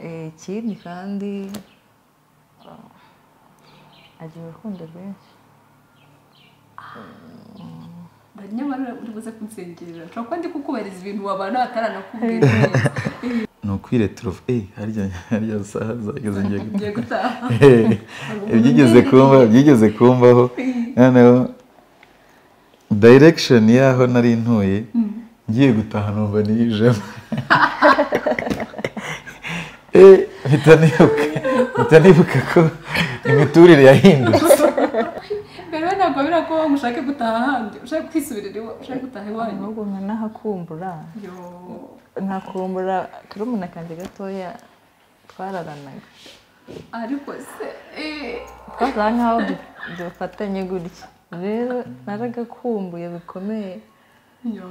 Eh, ikindi kandi ah, agira urukundo rwinshi nyamara uri buze kunsengerera ushobora kuba ndi kukubariza ibintu wabana bataranakubwira neza ni ukwireturuva eee harya harya saha zageze ngiye ngiye gutaha gutaha Eee, ibyigeze kumbaho ibyigeze kumbaho noneho dayirekishoni y'aho nari ntuye ngiye gutaha numva niyijemo eee mpita nibuka mpita nibuka ko imiturire yahindutse mbere ntabwo biba ko ngo ushake gutaha ahandi ushake kwisubirira iwa ushake gutaha iwanyu ahubwo nka nahakumbura Yo. nkakumbura karumuna kanjye gatoya twararanaga ariko se eh, twasaga nkaho du- dufatanye gutya rero naragakumbuye bikomeye yo.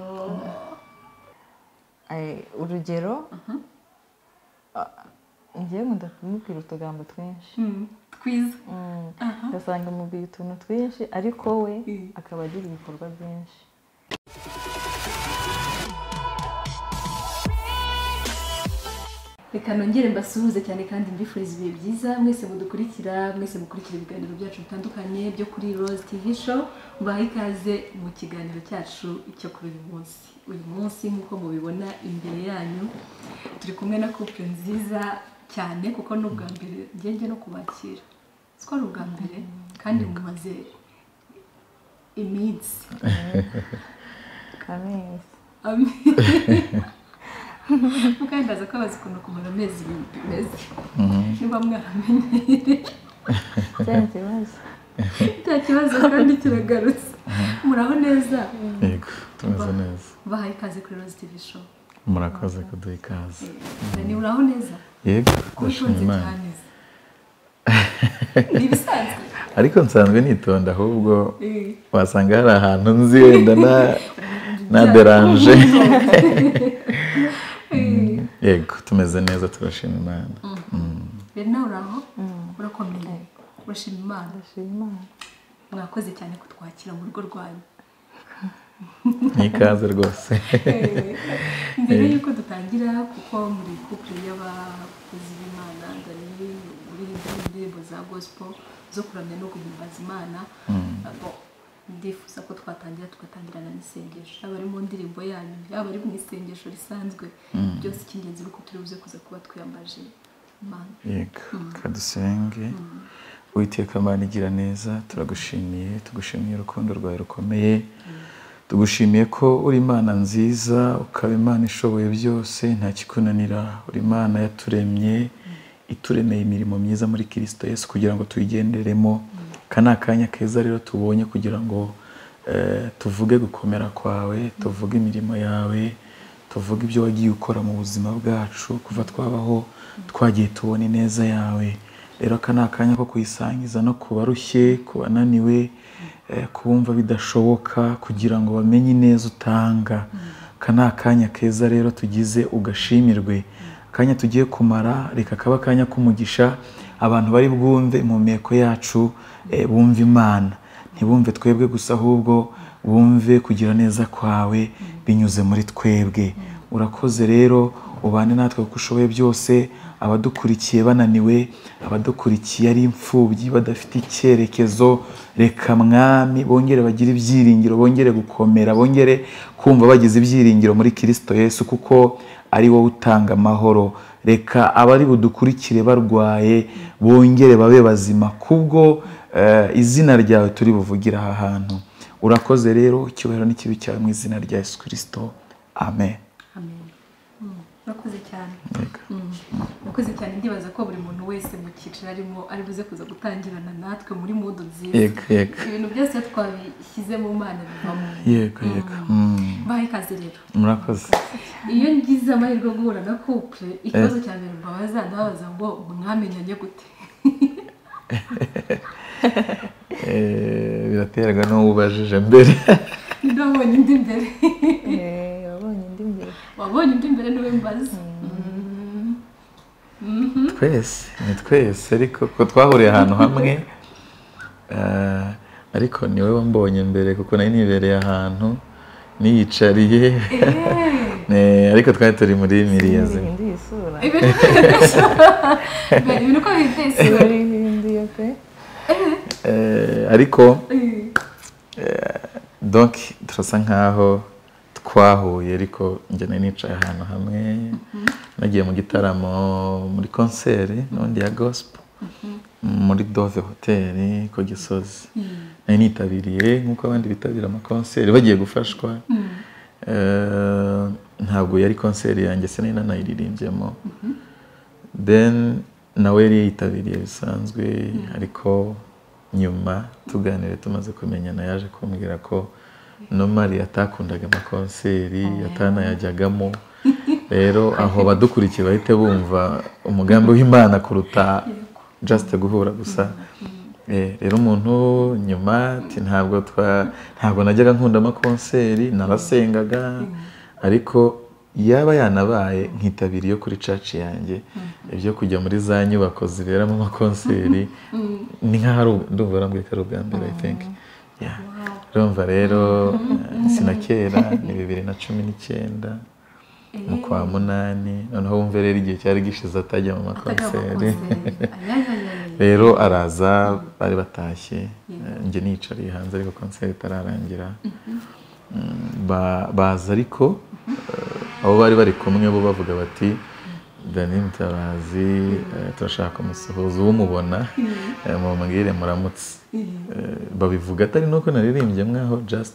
Eh, urugero ah, njyewe nkunda kumubwira utugambo twinshi Mm, twiza Mm. Aha. ugasanga mubwiye utuntu twinshi ariko we Mm. akaba agira ibikorwa byinshi reka nongere mbasuhuze cyane kandi mbifuriza ibihe byiza mwese mudukurikira mwese mukurikira ibiganiro byacu bitandukanye byo kuri Rose TV show mbaha ikaze mu kiganiro cyacu cyo kuri uyu munsi uyu munsi nk'uko mubibona imbere yanyu turi kumwe na couple nziza cyane kuko ni ubwa mbere ngenge no kubakira siko ari ubwa mbere kandi mumaze iminsi amezi mukandaza ko bazi ukuntu kumara amezi bimeze niba mwaramenyereye cyari ikibazo nta kibazo kandi kiragarutse muraho neza yego tumeze neza bahaye ikaze kuri Rose TV show murakoze kuduha ikaze ni uraho neza yego ndashima kubitonze imana cyane ni ibisanzwe ariko nsanzwe nitonda ahubwo Eh, wasanga hari ahantu nzi wenda na- na deranje eh. yego tumeze neza turashima imana rero nawe uraho urakomeye urashima imana ndashima imana mwakoze cyane kutwakira mu rugo rwanyu ni ikaze rwose mbere y'uko dutangira kuko muri kupure y'abakozi b'imana ndani muririmba indirimbo za gospel zo kuramya no guhimbaza imana Abo, ndifuza ko twatangira tugatangirana n'isengesho yaba ari mu ndirimbo yanyu yaba ari mu isengesho risanzwe byose icy'ingenzi ni uko turi buze kuza kuba twiyambaje imana yego reka dusenge uwiteka amana igira neza turagushimiye tugushimiye urukundo rwawe rukomeye tugushimiye ko uri imana nziza ukaba imana ishoboye byose nta kikunanira uri imana yaturemye ituremeye imirimo myiza muri kirisito yesu kugira ngo tuyigenderemo aka ni akanya keza rero tubonye kugira ngo eh, tuvuge gukomera kwawe tuvuge imirimo yawe tuvuge ibyo wagiye ukora mu buzima bwacu kuva twabaho twagiye tubona ineza yawe rero aka ni akanya ko kuyisangiza no ku barushye ku bananiwe eh, ku bumva bidashoboka kugira ngo bamenye ineza utanga aka ni akanya keza rero tugize ugashimirwe akanya tugiye kumara reka kaba akanya k'umugisha abantu bari bwumve impumeko yacu eh, bumve imana ntibumve twebwe gusa ahubwo bumve kugira neza kwawe binyuze muri twebwe urakoze rero ubane natwe uko ushoboye byose abadukurikiye bananiwe abadukurikiye ari imfubyi badafite icyerekezo reka mwami bongere bagire ibyiringiro bongere gukomera bongere kumva bagize ibyiringiro muri kirisito yesu kuko ari wowe utanga amahoro reka abari budukurikire barwaye bongere babe bazima kubwo eh, izina ryawe turi buvugira aha hantu urakoze rero icyubahiro n'ikibi cyawe mu izina rya yesu kirisito amen amen Mm, urakoze cyane Yego. murakoze cyane ndibaza ko buri muntu wese mu cyiciro arimo ari buze kuza gutangirana natwe muri mudu nziza yego yego ibintu byose iyo twabishyize mu mana bivamo yego yego Mm, baha ikaze rero murakoze iyo ngize amahirwe yo guhura na couple ikibazo cya mbere mbabaza ndababaza ngo mwamenyanye gute Eh, biraterwa n'uwo ubajije mbere niba wabonye undi mbere Eh, wabonye indi mbere wabonye undi mbere niwe mbaza Mm. Mhm. twese ni twese ariko ko twahuriye ahantu hamwe eh, ariko ni wowe mbonye mbere kuko nari nibereye ahantu niyicariye Eh, Eh, ariko twari turi muri miliyoni ndihinduye isura ibintu byose ibintu uko bihetse barihinduye pe ariko donc turasa nkaho twahuye ariko njye nari nicaye ahantu hamwe nagiye mu gitaramo muri konseri n'undi ya gospel muri dove hoteli ku gisozi nari nitabiriye nk'uko abandi bitabira amakonseri bagiye gufashwa Eh, ntabwo yari konseri yanjye sinari nanayiririmbyemo then nawe yari yitabiriye bisanzwe ariko nyuma tuganire tumaze kumenyana yaje kumbwira ko no mari atakundaga amakonseri atanayajyagamo rero aho badukurikiye bahite bumva umugambi w'imana kuruta just guhura gusa Eh, rero umuntu nyuma ati ntabwo twa ntabwo najyaga nkunda amakonseri narasengaga ariko yaba yanabaye nkitabira iyo kuri caci yanjye ibyo kujya muri za nyubako ziberamo amakonseri ni nk'aho ari u- ndumva arambwiye ko ari ubwa mbere i think Yeah. urumva rero eh, sinakera ni bibiri na cumi n'icyenda mu kwa munani noneho wumve rero igihe cyari gishize atajya mu makonseri rero araza bari batashye eh, njye nicariye hanze ariko konseri itararangira Mm, ba- baza ariko eh, abo bari bari kumwe bo bavuga bati dani mutabazi eh, turashaka umusuhuzi w'umubona eh, mubwire muramutse Eh, babivuga atari nuko naririmbye mwaho just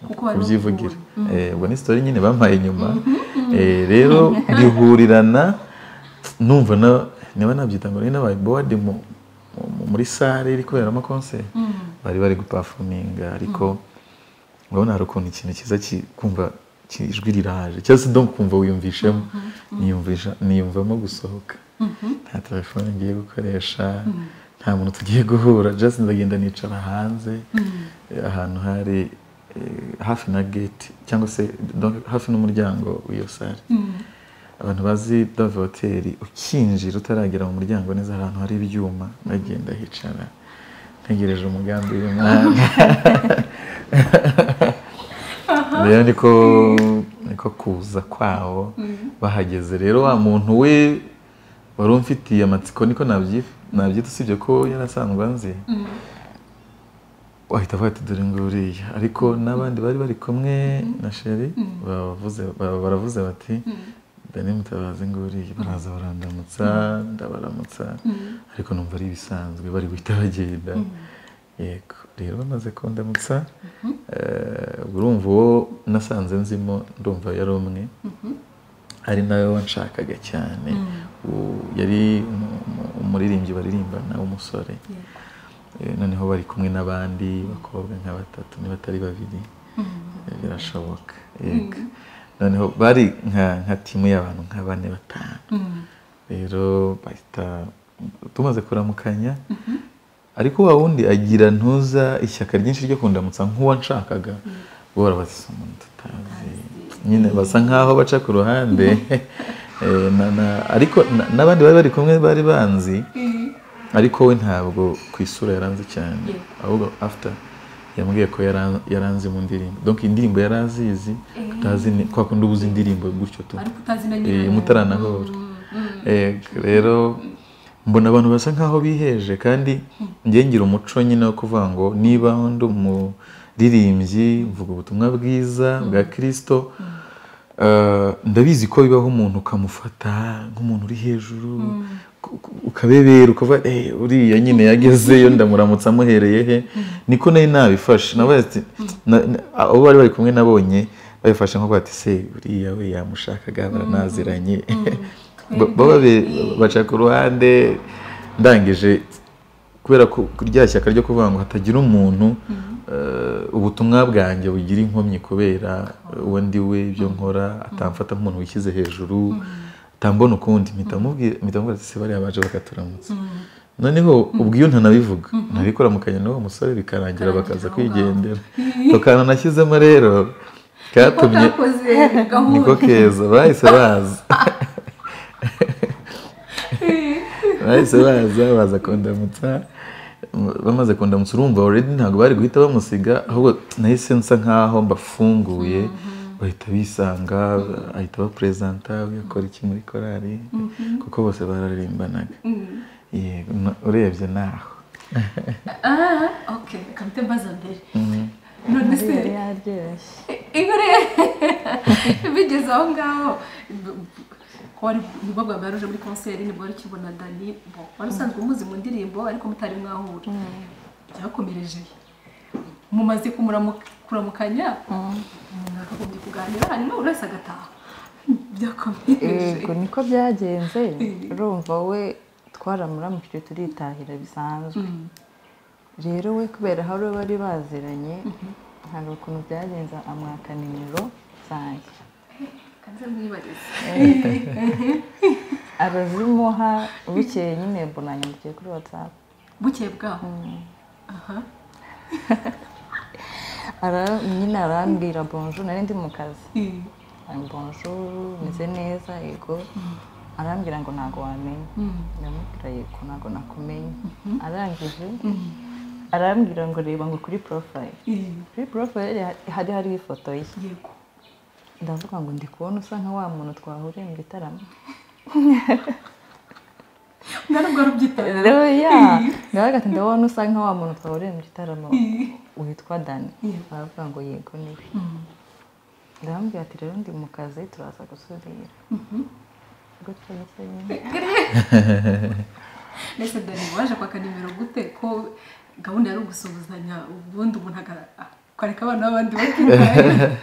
Kuko wari kubyivugira Eh, ubwo ni sitori nyine bampaye inyuma Eh, rero bihurirana numva na- niba nabyita ngo nari nabaye bowadi mu- mu- muri sare iri kuberamo konseri bari bari gupafuminga ariko urabona hari ukuntu ikintu cyiza ki- kumva ki- ijwi riraje cyangwa se donc kumva wiyumvishemo niyumvisha niyumvamo gusohoka nta telefone ngiye gukoresha nta muntu tugiye guhura just ndagenda nicara hanze eh, ahantu hari eh, hafi na gate cyangwa se donc hafi n'umuryango w'iyo sare abantu bazi dove hoteli ukinjira utaragera mu muryango neza hari ahantu hari ibyuma ndagenda hicara ntegereje umugambi w'imana rero niko niko kuza kwawo bahageze rero wa muntu we wari umfitiye amatsiko niko nabyi- nabyita usibye ko yari asanzwe anzi wahita avuga ati dore nguriya ariko n'abandi bari bari kumwe na sheri bavuze- ba- baravuze bati dani mutabazi nguriya baraza barandamutsa ndabaramutsa ariko numva ari ibisanzwe bari guhita bagenda yego rero bamaze kundamutsa eh, ubwo urumva uwo nasanze nzimo ndumva yari umwe ari nawe wanshakaga cyane U- yari umu- umu- umuririmbyi baririmbana w'umusore Eh, noneho bari kumwe n'abandi bakobwa nka batatu niba atari babiri Eh, birashoboka yego noneho bari nka nka timu y'abantu nka bane batanu rero bahita tumaze kuramukanya ariko wa wundi agira ntuza ishyaka ryinshi ryo kundamutsa nk'uwanshakaga bo barabasiza umuntu tutazi nyine basa nkaho baca ku ruhande Eh, na- na- ariko na- n'abandi bari bari kumwe bari banzi ariko we ntabwo ku isura yaranze cyane ahubwo after yambwiye ko yaran- yaranze mu ndirimbo donc indirimbo yarazizi tutazi ni- kwa kundi uba uzi indirimbo gutyo tu ariko utazi na Eh, nyirayo mutaranahura Eh, rero mbona abantu basa nkaho biheje kandi njye ngira umuco nyine wo kuvuga ngo niba ndi umuririmbyi mvuga ubutumwa bwiza bwa kirisito eh, ndabizi ko bibaho umuntu ukamufata nk'umuntu uri hejuru ku- ku- ukabebera ukavuga "Eh, uriya nyine yagezeyo ndamuramutsa amuhereye he niko nari nabifashe nabaye ati na- na- abo bari bari kumwe nabonye babifashe nko kuvuga ati se uriya we yamushakaga baranaziranye Ba- baba be- baca ku ruhande ndangije kubera ko rya shyaka ryo kuvuga ngo hatagira umuntu eh, ubutumwa bwanjye bugira inkomyi kubera uwo ndi we ibyo nkora atamfata nk'umuntu wishyize hejuru atambona ukundi mpita mubwira mpita mubwira ati se bariya baje bakaturamutsa noneho ubwo iyo ntanabivuga nabikora mu kanya n'uwo musore bikarangira bakaza kwigendera tukana nashyizemo rero ko katumye kakoze niko gahunda keza bahise baza bahise baza baza kundamutsa bamaze kundamutsa urumva already ntabwo bari guhita bamusiga ahubwo nahise nsa nkaho mbafunguye bahita bisanga ahita abaperezanta ugakora iki muri korari kuko bose bararirimbanaga yego na- urebye naho aha oke reka mpite mbaza mbere none se Mariya yaryoshye ibere bigeze aho ngaho ko wari nibwo bwa mbere uje muri konseri nibwo wari ukibona dani bo wari usanzwe umuzi mu ndirimbo ariko mutari mwahura byakomereje mumaze kumuramu- kuramukanya mwakagombye kuganira hanyuma buri wese agataha byakomereje yego niko byagenze Mm. urumva we twaramuramukije turitahira bisanzwe rero we kubera hari uwo bari baziranye hari ukuntu byagenze amwaka nimero zanjye kanze mwibarize arazimuha bukeye nyine mbona yandikiye kuri watsapu bukeye bwaho aha Ara- nyine arambwira bonjour nari ndi mu kazi Eh, bonjour meze neza yego arambwira ngo ntabwo wamenya mm. ndamubwira yego ntabwo nakumenya arangije arambwira ngo reba ngo kuri porofayili Eh, kuri porofayili hari hariho ifoto ye yego ndavuga ngo ndi kubona usa nka wa muntu twahuriye mu gitaramo ngana ubwo rubyitara rero ya ndavuga ati ndabona usa nka wa muntu twahuriye mu gitaramo witwa dani baravuga ngo yego niwe ndamubwira ati rero ndi mu kazi turaza gusudira gutyo gutyo nyine mbese dani waje kwaka nimero gute ko gahunda yari ugusuhuzanya ubundi umuntu aga- akareka abana b'abandi bakirwaye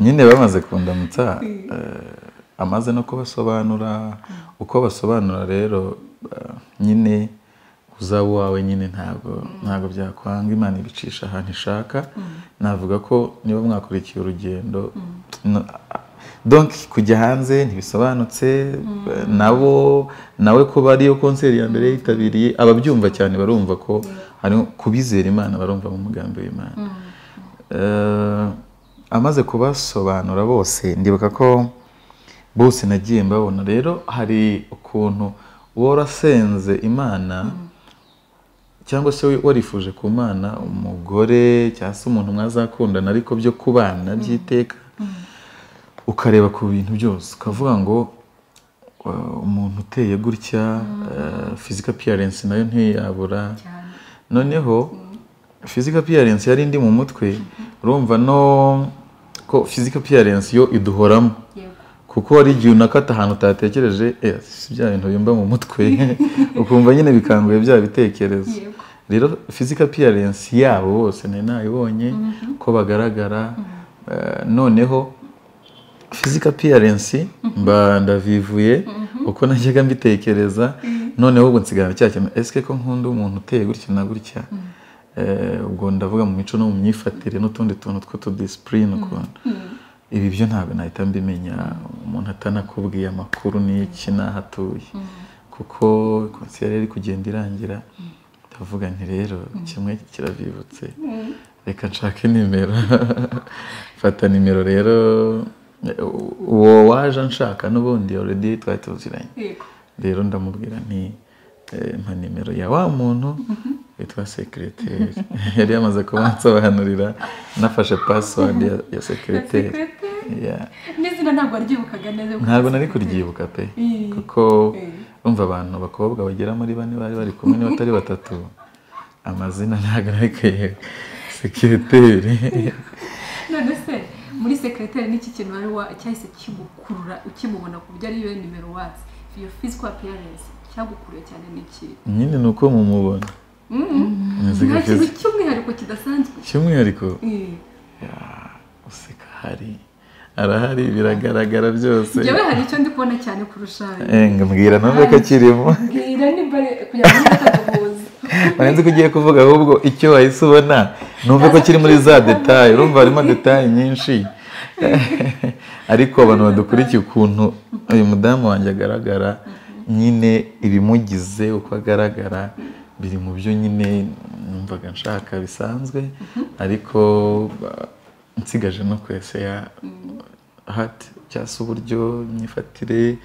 nyine bamaze kundamutsa eh, amaze no kubasobanura uko basobanura rero eh, nyine uzaba uwawe nyine ntabwo ntabwo byakwanga imana ibicisha ahantu ishaka navuga ko niba mwakurikiye urugendo no- donc kujya hanze ntibisobanutse eh, nabo nawe kuba ariyo konseri ya mbere yitabiriye ababyumva cyane barumva ko hari kubizera imana barumva mu mugambi w'imana Eh, amaze kubasobanura bose ndibuka ko bose nagiye mbabona rero hari ukuntu uba warasenze imana cyangwa se we- warifuje ku mana umugore cyangwa se umuntu mwazakundana ariko byo kubana by'iteka ukareba ku bintu byose ukavuga ngo eh, umuntu uteye gutya fizika piyarensi nayo ntiyabura cyane noneho physical appearance yari indi mu mutwe urumva no ko physical appearance yo iduhoramo yego kuko hari igihe unakata ahantu utatekereje eh, si bya bintu bimba mu mutwe ukumva nyine bikanguye bya bitekerezo Yego. rero physical appearance yabo bose nari nayibonye ko bagaragara eh, noneho physical appearance mba ndavivuye uko najyaga mbitekereza noneho ubwo nsigara cya kintu esike ko nkunda umuntu uteye gutya na gutya Eh, ubwo ndavuga mu mico no mu myifatire n'utundi tuntu tw'utudisipurine ukuntu ibi byo ntabwo nahita mbimenya umuntu atanakubwiye amakuru n'iki n'aho atuye kuko konseri yari iri kugenda irangira ndavuga nti rero kimwe kiravibutse reka nshake nimero mfata nimero rero uwo waje anshaka n'ubundi already twari tuziranye yego rero ndamubwira nti eh, mpa nimero ya wa muntu witwa sekireteri yari yamaze kuba nsobanurira nafashe pasiwadi ya, ya sekireteri Yeah. n'izina ntabwo waryibukaga neza kuko ntabwo nari kuryibuka pe Mm. kuko Mm. umva abantu bakobwa bagera muri bane bari bari kumwe n'abatari batatu amazina ntabwo nari kuyibuka sekireteri none se muri sekreteri n'iki kintu wari wa cyahise kimukurura ukimubona ku buryo ariyo nimero watsi iyo physical appearance cyagukuruye cyane n'iki nyine ni uko mumubona Muzika nta kintu physical. cy'umwihariko kidasanzwe cy'umwihariko Eh, useka hari arahari biragaragara byose njyewe hari icyo ndi kubona cyane kurusha Eh, ngo mbwira numve ko kirimo mbwira nimba ari- kugira ngo ntakaguhuze warenze ko ugiye kuvuga ahubwo icyo wahise ubona numve ko kiri muri za detaye urumva harimo detaye nyinshi ariko abantu badukurikiye ukuntu uyu mudamu wanjye agaragara nyine ibimugize uko agaragara biri mu byo nyine numvaga nshaka bisanzwe ariko ba- nsigaje no kwesaya hati cyangwa se uburyo imyifatire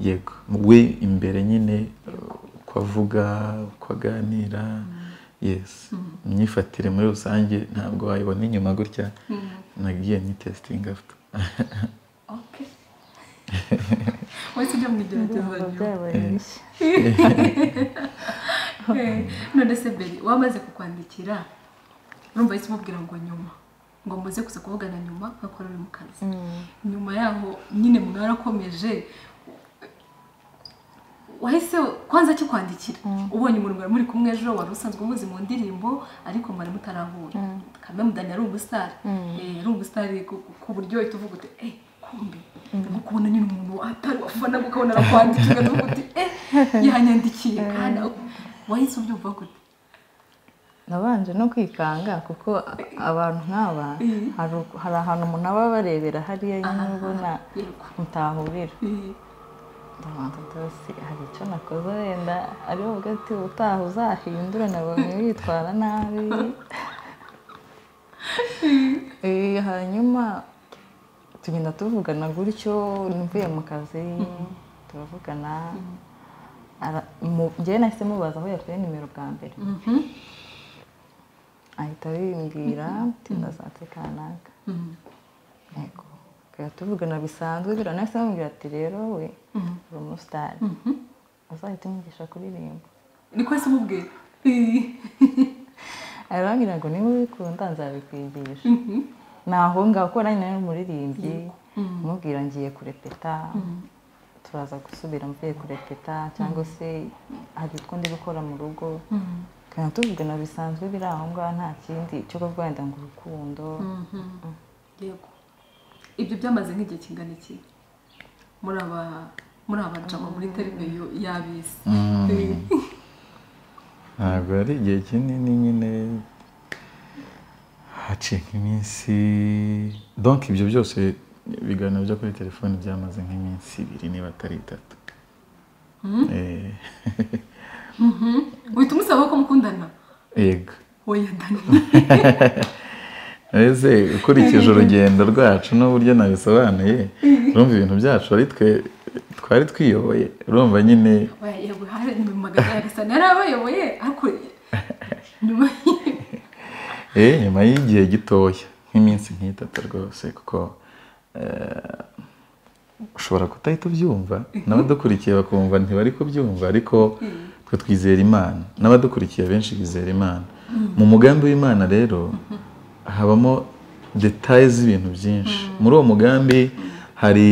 yego we imbere nyine uko avuga uko aganira yesi imyifatire muri rusange ntabwo wayibona inyuma gutya nagiye nyitesitinga wese ujya mu ijoro ibiruhuko byabaye bishya none se mbere wamaze kukwandikira urumva ahise umubwira ngo nyuma ngo muze kuza kuvugana nyuma kuko uri mu kazi nyuma yaho nyine mwarakomeje wahise kwanza kikwandikira ubonye umuntu mwari muri kumwe ejo wari usanzwe umuzi mu ndirimbo ariko mwari mutarahura kamwe mudani yari umusitari yari umusitari ku buryo uhita uvuga uti eee kumbi nko kubona nyine umuntu atari wafana ukabona arakwandikira ukavuga uti eee yanyandikiye kandi wahise ubyumva gute nabanje no kwikanga kuko abantu nk'aba haru- hari ahantu umuntu aba barebera hariya nyine ubona yego mutahurira Eh, ndabanza byose hari icyo nakoze wenda ariho uvuga ati utaha uzahindure nabonye witwara nabi Eh, hanyuma tugenda tuvugana gutyo mvuye mu kazi turavugana Ara- mu- njyewe nahise mubaza aho yakuye nimero bwa mbere mhm, ahita bimbwira tinda zatse kanaka mhm, yego tukajya tuvugana bisanzwe biriya nahise bamubwira ati rero we mhm, uri umusitari mhm. azahita umwigisha kuririmba niko se umubwira Eh, arambwira ngo niba ubikunda nzabikwigisha mhm, naho ngaho kuko nanjye nari umuririmbyi umubwira ngiye kurepeta turaza gusubira mvuye kurepeta cyangwa se hari utwo ndi gukora mu rugo mhm, tukajya tuvugana bisanzwe biri aho ngaho nta kindi cyo kuvuga wenda ngo urukundo mhm. yego ibyo byamaze nk'igihe kingana iki muri aba muri aba jama muri terimeyo y'abisi Eh, ntabwo ari igihe kinini nyine hacika iminsi donc ibyo byose ibiganiro byo kuri telefoni byamaze nk'iminsi ibiri niba atari itatu Eh, mhm. uhita umusaba ko mukundana yego oya dani ese ukurikije urugendo rwacu n'uburyo nabisobanuye urumva ibintu byacu ari twe twari twiyoboye urumva nyine oya yego hari mu magana ya gasa narabayoboye ariko nyuma y- Eh, nyuma y'igihe gitoya nk'iminsi nk'itatu rwose kuko eh, ushobora kutahita ubyumva n'abadukurikiye bakumva ntibari kubyumva ariko twe twizera imana n'abadukurikiye benshi bizera imana mu mugambi w'imana rero habamo detaye z'ibintu byinshi muri uwo mugambi hari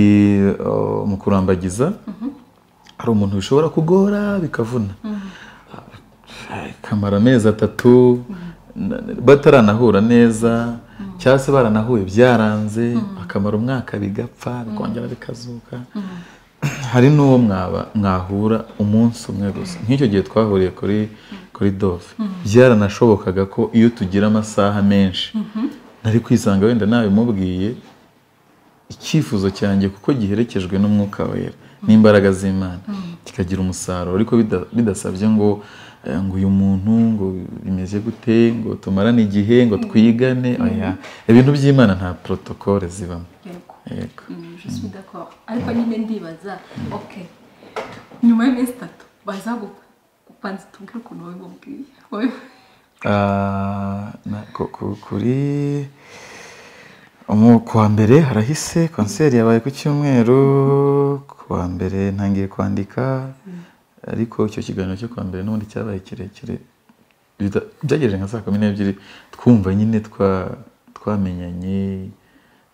oh, mu kurambagiza hari umuntu bishobora kugora bikavuna kamara amezi atatu na- bataranahura neza cyangwa se baranahuye byaranze bakamara umwaka bigapfa bikongera bikazuka hari n'uwo mwaba mwahura umunsi umwe gusa nk'icyo gihe twahuriye kuri kuri dove byaranashobokaga ko iyo tugira amasaha menshi nari kwisanga wenda nabimubwiye icyifuzo cyanjye kuko giherekejwe n'umwuka wera n'imbaraga z'imana kikagira umusaruro ariko bida- bidasabye ngo eh, ngo uyu muntu ngo bimeze gute ngo tumarane igihe ngo twigane oya ibintu by'imana nta porotokole zibamo yego yego Mm, je suis d'accord ariko nyine ndibaza ok nyuma y'iminsi itatu baza gu- gupanza tubwire ukuntu wabimubwiye Wabi- Ah, na- ku- ku- kuri umu- ku wa mbere harahise konseri yabaye ku cyumweru ku wa mbere ntangiye kwandika ariko icyo kiganiro cyo ku wa mbere n'ubundi cyabaye kirekire bita- byagejeje nka saa kumi n'ebyiri twumva nyine twa- twamenyanye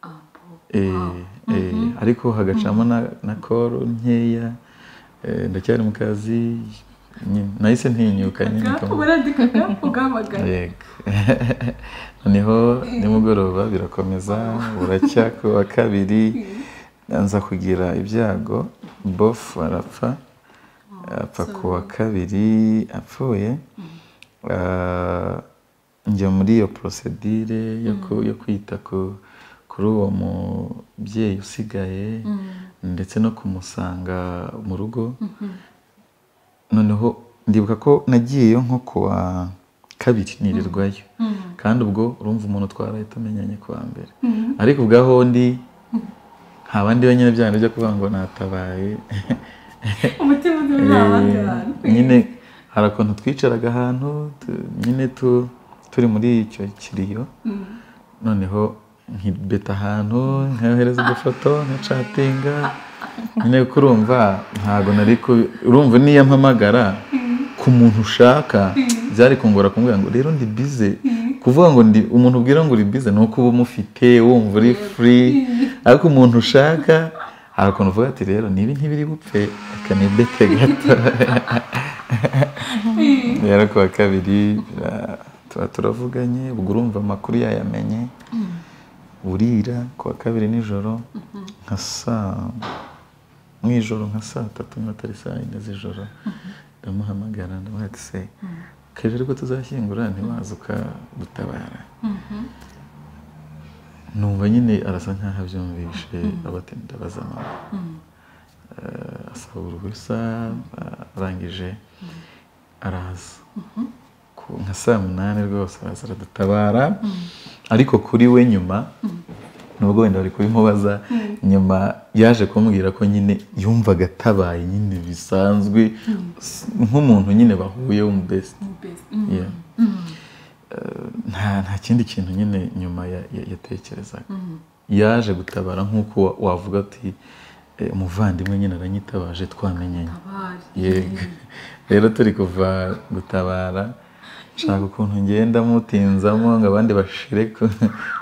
Ah, bon. Eh, eh, ariko hagacamo na- na koro nkeya eh, ndacyari mu kazi nyine nahise ntinyuka nyine Aka, nkamu- warandikaga ugahamagara yego noneho nimugoroba birakomeza buracya ku wa kabiri nza kugira ibyago bofu arapfa apfa ku wa kabiri apfuye Ah, njya muri iyo porosedire yo ku- yo kwita ku- kuri uwo mubyeyi usigaye ndetse no kumusanga mu rugo noneho ndibuka ko nagiyeyo nko ku wa kabiri nirirwayo kandi ubwo urumva umuntu twarahita amenyanye ku wa mbere ariko ubwaho ndi nta bandi nyine bya byo kuvuga ngo natabaye umutima uzi nta bandi bantu nyine hari akantu twicaraga ahantu tu- nyine tu- turi muri icyo kiriyo noneho nkibeta ahantu nkohereza udufoto nkacatinga nyine kuko urumva ntabwo nari ku- urumva n'iyo mpamagara ku muntu ushaka byari kungora kumubwira ngo rero ndi bize kuvuga ngo ndi umuntu ubwira ngo uri bize ni uko uba umufite wumva uri furi ariko umuntu ushaka hari ukuntu uvuga ati rero niba ntibiri bupfe reka nibete gato rero ku wa kabiri bira- tuba turavuganye ubwo urumva amakuru yayamenye burira ku wa kabiri nijoro nka saa mu ijoro nka saa tatu n'atari saa yine z'ijoro ndamuhamagara ndamuha ati se kaje ariko tuzashyingura ntiwaza ukadutabara numva nyine arasa nkaho abyumvishe abati ndabaza mama Eh, asaba uruhusa eh, arangije araza ku- nka saa munani rwose araza aradutabara ariko kuri we nyuma nubwo wenda bari kubimubaza nyuma yaje kumbwira ko nyine yumvaga atabaye nyine bisanzwe s- nk'umuntu nyine bahuye w'umubesiti Yeah. Eh, nta nta kindi kintu nyine nyuma ya- ya- yatekerezaga yaje gutabara nk'uko wa- wavuga ati eh, umuvandimwe nyine aranyitabaje twamenyanye yego rero turi kuva gutabara nshaka ukuntu ngenda mutinzamo ngo abandi bashire ku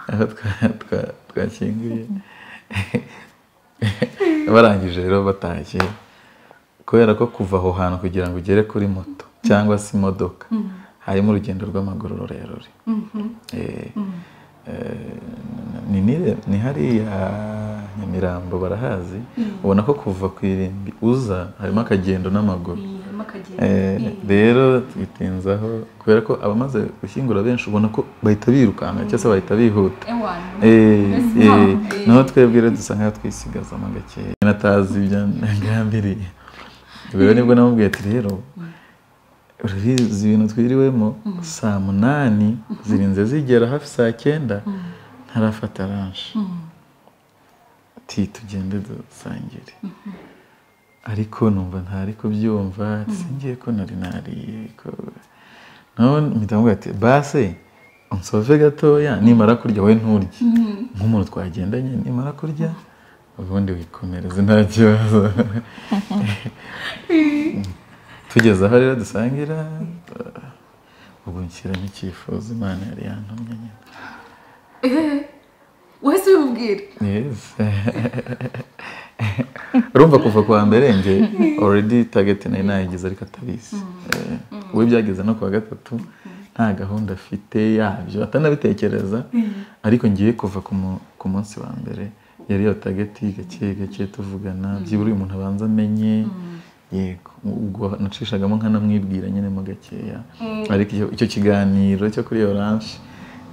aho twa- twa- twakinguye barangije rero batashye kubera ko kuva aho hantu kugira ngo ugere kuri moto cyangwa se imodoka harimo urugendo rw'amaguru rurerure Eh, eh, ni nire- ni hariya nyamirambo barahazi ubona ko kuva ku irimbi uza harimo akagendo n'amaguru harimo akagenda Eh, rero twitinzaho kubera ko abamaze gushyingura benshi ubona ko bahita birukanka cyangwa se bahita bihuta ewana Eh, Mbese eh, ntaho, eh. naho twebwe rero dusa nkaho twisigazamo gakeya natazi ibyo ngambiriye rero nibwo namubwiye ati rero urabizi ibintu twiriwemo saa munani zirinze zigera hafi saa cyenda ntarafata ranje ati tugende dusangire ariko numva ntari kubyumva singiye ko nari nariye ko none mpita mubwira ati base unsove gatoya nimara kurya wowe nturye nk'umuntu twagendanye nimara kurya ubundi wikomereze nta kibazo tugeze aho rero dusangira ubwo nshyiramo icyifuzo imana yari yantumye nyine wese ubimubwira Yes. urumva kuva ku wa mbere nge already target nari nayigize ariko atabizi Eh, we byageze no ku wa gatatu nta gahunda afite yabyo atanabitekereza ariko ngiye kuva ku mu- ku munsi wa mbere yari iyo tageti gake gake tuvugana byibura uyu muntu abanza amenye yego ubwo nacishagamo nkanamwibwira nyine mo gakeya ariko icyo- icyo kiganiro cyo kuri oranje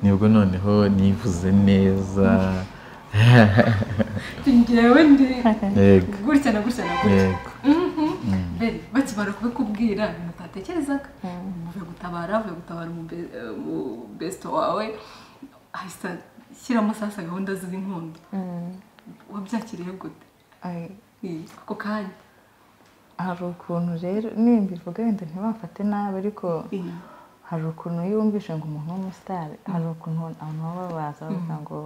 nibwo noneho nivuze neza njyewe ndi yego gutya na gutya na gutya yego mbere bakimara kubikubwira ibintu utatekerezaga uvuye gutabara uvuye gutabara umube- eh, umubesito wawe ahita shyiramo sasa gahunda z'inkundo wabyakiriye gute Ay, Eh, ako kanya hari ukuntu rero nimba ivuga wenda ntibafate nabi ariko hari ukuntu iyo wumvishe ngo umuntu w'umusitari hari ukuntu abantu baba babaza bavuga ngo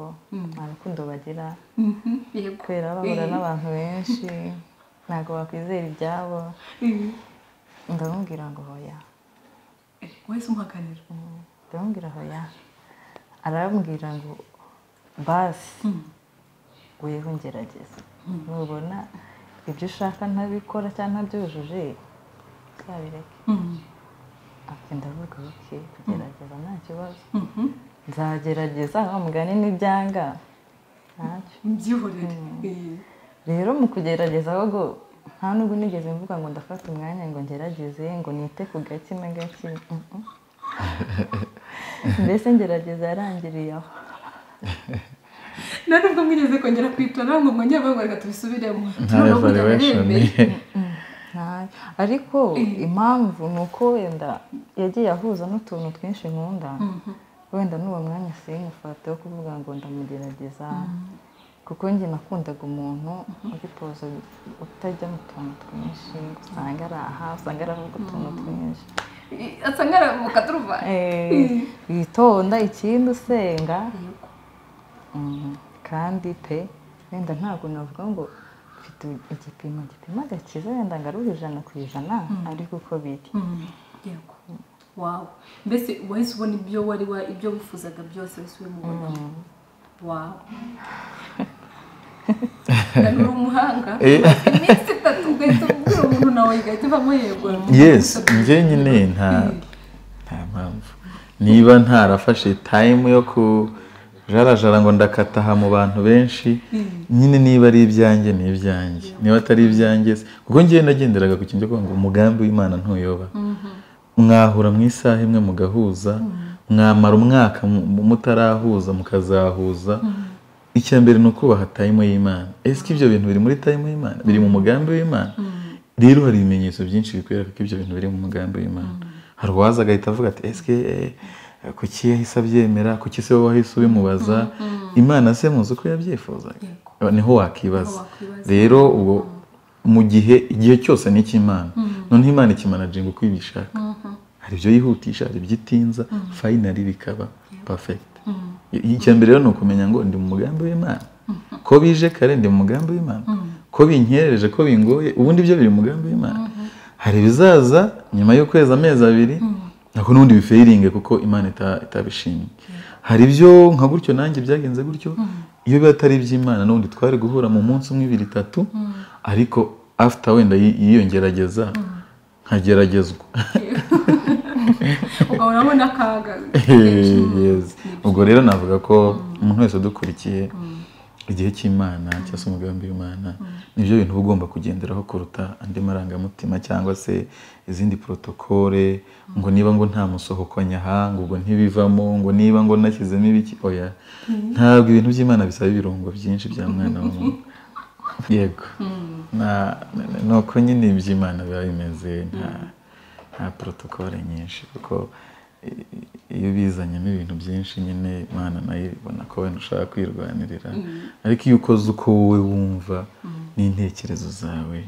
nta rukundo bagira Mhm, yego kubera bahura n'abantu benshi ntabwo bakwizera ibyabo Eh, ndamubwira ngo hoya eh, wese umuhakanira ndamubwira hoya arambwira ngo basi weho ngerageza nubona ibyo ushaka ntabikora cyangwa ntabyujuje uzabireke Mhm, ati ndavuga oke kugerageza nta kibazo mhm. nzagerageza wa mugani n'ibyanga ntacyo ibyihorere Eh, rero mu kugerageza ahubwo nta nubwo nigeze mvuga ngo ndafata umwanya ngo ngerageze ngo nite ku gake na gake mm, mm. mbese ngerageza yarangiriye aho nta nubwo mwigeze kongera kwicara ngo mwongere bavuga reka tubisubiremo nta Noneho burya evaluation narembeye. Ntacyo. ariko impamvu ni uko wenda yagiye ahuza n'utuntu twinshi nkunda wenda n'uwo mwanya sinkufate wo kuvuga ngo ndamugerageza kuko njye nakundaga umuntu uri poza utajya mu tuntu twinshi usanga ari aha usanga aravuga utuntu twinshi Eh, asa nk'ara mu katuruvani Eh, witonda ikindi usenga kandi pe wenda ntabwo navuga ngo mfite igipimo gipima agakiza wenda ngo ari ijana ku ijana ariko uko biri yego wawe mbese wahise ubona ibyo wari wa ibyo wifuzaga byose wahise ubibonamo wawe ntabwo uri umuhanga iminsi itatu ugahita ubwira umuntu nawe igahita ivamo yego yesi njye nyine nta nta mpamvu niba ntarafashe tayimu yo ku jarajara ngo ndakataha mu bantu benshi nyine niba ari ibyanjye ni ibyanjye niba atari ibyanjye se kuko ngewe nagenderaga ku kintu cyo kuvuga ngo umugambi w'imana ntuyoba mwahura mu isaha imwe mugahuza mwamara umwaka mu- mutarahuza mukazahuza icya mbere ni ukubaha tayimu y'imana ese ko ibyo bintu biri muri tayimu y'imana biri mu mugambi w'imana rero hari ibimenyetso byinshi bikwereka ko ibyo bintu biri mu mugambi w'imana hari uwaza agahita avuga ati ese kuki yahise abyemera kuki se wowe wahise ubimubaza imana se muzi uko yabyifuzaga niho wakibaza wakwibaza. rero ubwo mu gihe igihe cyose ni icy'imana noneho imana ikimanaginga uko ibishaka hari ibyo yihutisha hari ibyo itinza fayinari bikaba pafegiti icya mbere rero ni ukumenya ngo ndi mu mugambi w'imana ko bije kare ndi mu mugambi w'imana ko binkerereje ko bingoye ubundi byo biri mu mugambi w'imana hari ibizaza nyuma y'ukwezi amezi abiri ntabwo n'ubundi bifeyiringe kuko imana ita- itabishimye hari ibyo nka gutyo nanjye byagenze gutyo iyo biba atari iby'imana n'ubundi twari guhura mu munsi umwe ibiri itatu ariko after wenda y- y'iyo ngerageza nkageragezwa ukabona abona akaga kenshi mu- Yes. ubwo rero navuga ko umuntu wese udukurikiye igihe cy'imana cyangwa se umugambi w'imana nibyo bintu uba ugomba kugenderaho kuruta andi marangamutima cyangwa se izindi porotokole ngo niba ngo nta musohokanya aha ngo ubwo ntibivamo ngo niba ngo nashyizemo ibiki oya ntabwo ibintu by'imana bisaba ibirungo byinshi bya mwana w'umuntu yego Na- na- nuko nyine iby'imana biba bimeze nta nta porotokole nyinshi kuko i- i- iyo ubizanyemo ibintu byinshi nyine imana nayo ibona ko wenda ushaka kwirwanirira ariko iyo ukoze uko wowe wumva n'intekerezo zawe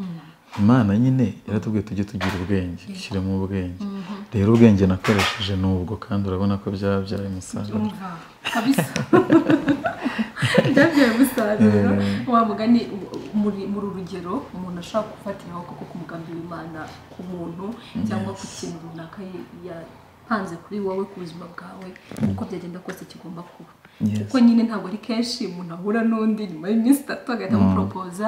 imana nyine yaratubwiye tujye tugira ubwenge dushyiremo ubwenge rero ubwenge nakoresheje n'ubwo kandi urabona ko byabyaye umusaruro umva kabisa byabyaye umusaruro wa mugani muri muri urugero umuntu ashobora gufatira akaboko k'umugambi w'imana ku muntu cyangwa ku kintu runaka ye- yapanze kuri wowe ku buzima bwawe uko byagenda kose kigomba kuba Yes. kuko nyine ntabwo ari kenshi umuntu ahura n'undi nyuma y'iminsi itatu agahita amuporopoza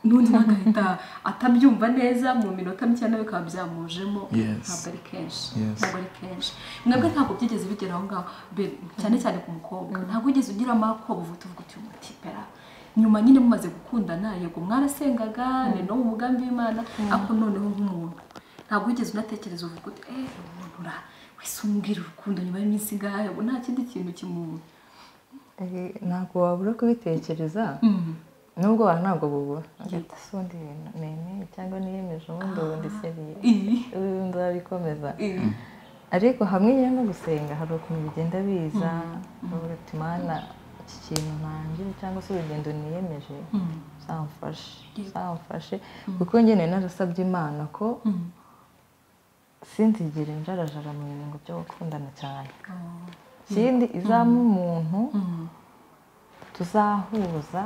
n'undi nawe agahita atabyumva neza mu minota mikeya bikaba byamujemo Yes. ntabwo ari kenshi Yes. ntabwo ari kenshi mwebwe ntabwo byigeze bigera aho ngaho be- cyane cyane ku mukobwa ntabwo wigeze ugira amakobo uvuga uvuga uti umuti pera nyuma nyine mumaze gukundana yego mwarasengaga ni no mu mugambi w'imana ariko noneho nk'umuntu ntabwo wigeze unatekereza uvuga uti eee umuntu ura wese umbwira urukundo nyuma y'iminsi ingahe ubu nta kindi kintu kimuntu Eh, ntabwo wabura kubitekereza nubwo abantu ntabwo bubura hagati si undi ibintu nemeye cyangwa niyemeje ubundi ubundi seriye iyi ubu nzabikomeza iyi ariko hamwe nyine no gusenga hari ukuntu bigenda biza ukavuga ati mana iki kintu ntangire cyangwa se urugendo niyemeje zamfashe zamfashe kuko njye nari narasabye imana ko sinzigire njarajara mu bintu byo gukundana cyane ikindi izamo umuntu tuzahuza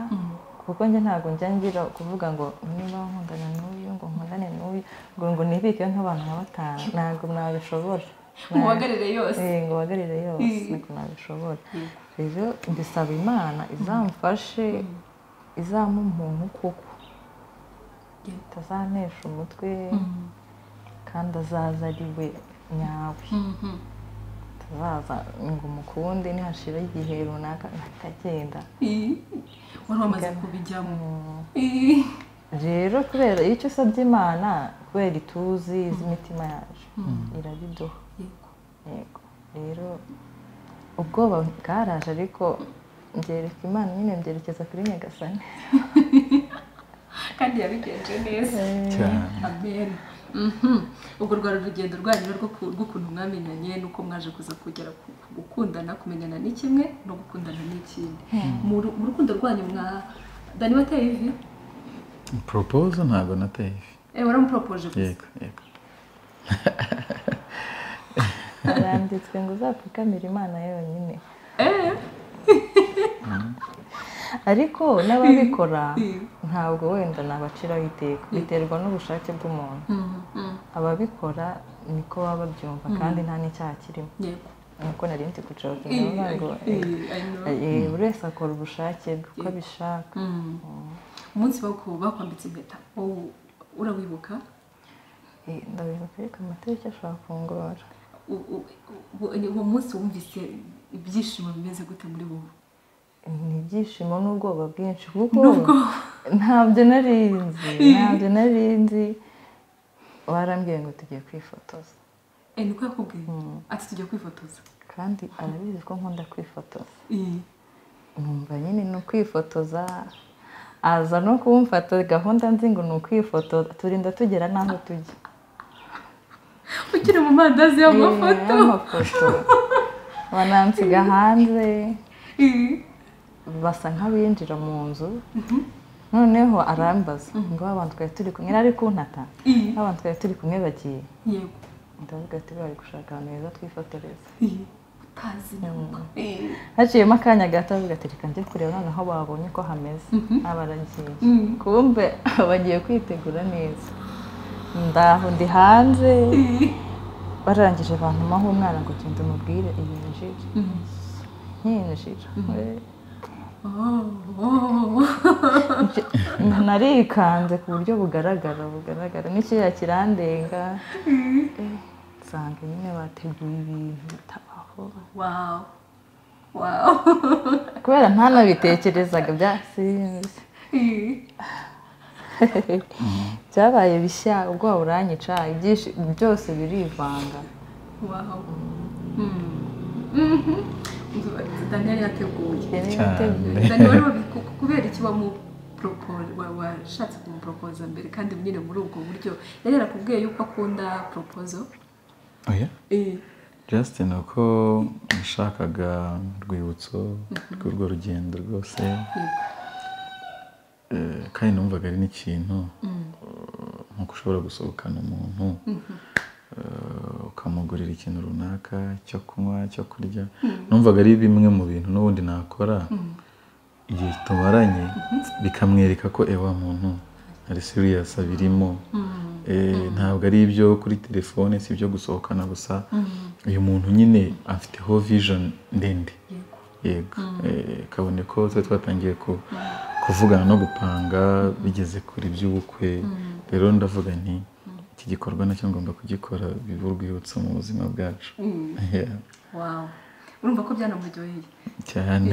kuko njye ntabwo njya ngira kuvuga ngo niba nkundana n'uyu ngo nkundane n'uyu ngo ngo nibike nk'abantu nka batanu ntabwo nabishobora mubagarire yose Eh, ngo uhagarire yose niko nabishobora rero mbisaba imana izamfashe izampa umuntu kuko Yego. utazanesha umutwe kandi azaza ari we nyawe Mhm. atazaza ngo umukunde nihashira igihe runaka akagenda iyi wari wamaze kubijyamo Mm. iyi rero kubera icyo usabye imana kubera ituzi z'imitima yacu irabiduha yego yego rero ubwoba bwaraje ariko mbyereka imana nyine mbyerekeza kuri nyagasani kandi yabigenje neza cyane amen Mhm. urwo rwari urugendo rwanyu rwo ku- rw'ukuntu mwamenyanye n'uko mwaje kuza kugera ku ku gukundana kumenyana ni kimwe no gukundana ni ikindi mu ru- mu rukundo rwanyu mwa dani wateye ivi poropozo ntabwo nateye ifi Eh, waramupropoje gusa yego yego haranditswe ngo uzapfukamire imana yonyine Eh, ariko n'ababikora ntabwo wenda nabaciraho iteka biterwa n'ubushake bw'umuntu ababikora niko baba babyumva kandi nta n'icyaha kirimo yego nuko nari ndi gucokinga I- ngo I- I know. eh, buri wese akora ubushake bwe uko abishaka umunsi bako bakwambitse impeta wowe urawibuka Eh, ndabibuka ariko amatariki ashobora kungora U- u- u- ni uwo munsi wumvise ibyishimo bimeze gute muri wowe ni ibyishimo n'ubwoba bwinshi kuko ntabyo nari nzi ntabyo nari nzi barambwiye ngo tugiye kwifotoza Eh, niko yakubwiye ati tujya kwifotoza kandi arabizi ko nkunda kwifotoza Eh, numva nyine ni ukwifotoza aza no kumfata gahunda nzi ngo ni ukwifotoza turinda tugera n'aho tujya ukiri mu mandazi y'amafoto Eh, amafoto banansiga hanze Eh, basa nk'abinjira mu nzu noneho arambaza ngo abantu twari turi kumwe yari ari kuntata Mhm. abantu twari turi kumwe bagiye yego ndavuga ati bari gushaka ahantu heza twifotoreza Eh, utazi namba Eh, haciyemo akanya gato avuga ati reka njye kureba noneho babonye ko hameze abaragiye Mhm. kumbe bagiye kwitegura neza ndaho ndi hanze eh, barangije bantumaho umwana ngo genda umubwire iyi njira Mhm. yinjira Eh, oh, oh. narikanze ku buryo bugaragara bugaragara n'ikiriya kirandenga Eh, nsanga nyine bateguye ibintu bitabaho wow wow kubera ntanabitekerezaga byasinze Eh, byabaye bishya ubwoba buranyica ibyinshi byose birivanga wow daniel yateguye cyane Dani wari wabi- ku- kubera iki wamupropose wa- washatse kumuporopoza mbere kandi nyine muri ubwo buryo yari yarakubwiye yuko akunda poropozo oya Justin uko nashakaga urwibutso rw'urwo rugendo rwose Eh, kandi numvaga ari n'ikintu eh, nk'uko ushobora gusohokana umuntu eh, ukamugurira ikintu runaka cyo kunywa cyo kurya numvaga ari bimwe mu bintu n'ubundi nakora igihe tumaranye bikamwereka ko ewa muntu ari serious abirimo Eh, ntabwo ari ibyo kuri telefone si ibyo gusohokana gusa uyu muntu nyine afiteho vision ndende yego Eh, kabone ko twari twatangiye ku- kuvugana no gupanga bigeze kure by'ubukwe rero ndavuga nti iki gikorwa nacyo ngomba kugikora bibe urwibutso mu buzima bwacu Yeah, wawu urumva ko byanamuryoheye cyane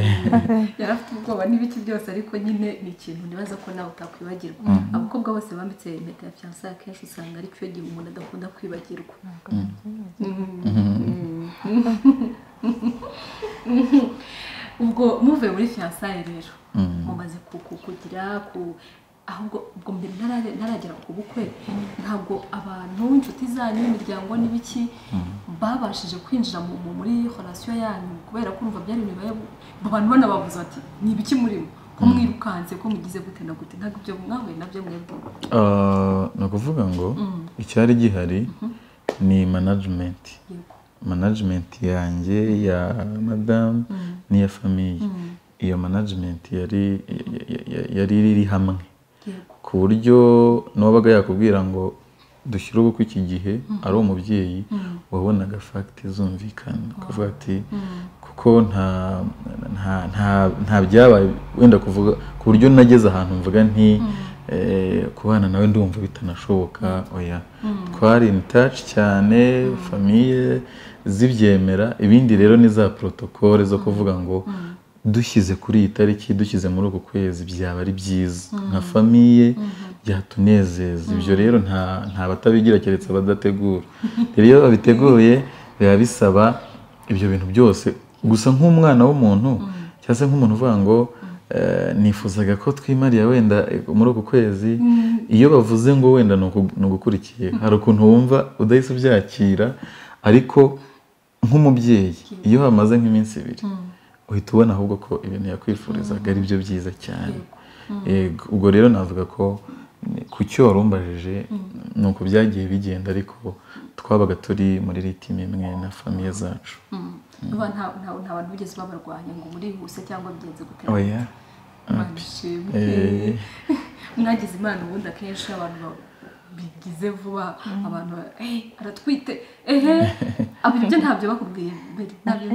yari afite ubwoba n'ibiki byose ariko nyine ni ikintu nibaza ko nawe utakwibagirwa abakobwa bose bambitse impeta ya fiyansa akenshi usanga ari cyo gihe umuntu adakunda kwibagirwa ubwo muvuye muri fiyansaye rero mumaze ku- ku- kugira ku ahubwo ubwo mbere ntarare- ntaragera ku bukwe ntabwo abantu inshuti zanyu imiryango n'ibiki babashije kwinjira mu- mu- muri horasiyo yanyu kubera ko urumva byari imibare abantu banababuza bati ni ibiki murimo ko mwirukanse ko mugize gute na gute ntabwo ibyo mwahuye nabyo mwebwe Ah, ni ukuvuga ngo icyari gihari ni manajimenti yego manajimenti yanjye ya madamu n'iya famiye iyo manajimenti yari ya- ya- ya- yari iri hamwe yego ku buryo n'uwabaga yakubwira ngo dushyire ubukwe iki gihe ari umubyeyi wabonaga fagiti zumvikana kuvuga ati kuko nta nta nta nta byabaye wenda kuvuga ku buryo nageze ahantu mvuga nti eh, kubana nawe ndumva bitanashoboka oya twari in touch cyane famiye zibyemera ibindi rero ni za protokole zo kuvuga ngo dushyize kuri iyi tariki dushyize muri uku kwezi byaba ari byiza nka famiye byatunezeza ibyo rero nta nta batabigira keretse abadategura rero iyo babiteguye biba bisaba ibyo bintu byose gusa nk'umwana w'umuntu cyangwa se nk'umuntu uvuga ngo eh, nifuzaga ko twimariye wenda eh, muri uku kwezi iyo bavuze ngo wenda ni uku- ni ugukurikiye hari ukuntu wumva udahise ubyakira ariko nk'umubyeyi iyo hamaze nk'iminsi ibiri uhita ubona ahubwo ko ibintu yakwifurizaga ari byo byiza cyane Yego, ubwo rero navuga ko ni- ku cyo wari umbajije ni uko byagiye bigenda ariko twabaga turi muri ritime imwe na famiye zacu urumva nta nta- nta bantu bigeze babarwanya ngo muri huse cyangwa bigenze gute oya imana ishimwe mwagize imana ubundi akenshi abantu bigize vuba abantu aratwite ehe abo ibyo ntabyo bakubwiye mbere ntabyo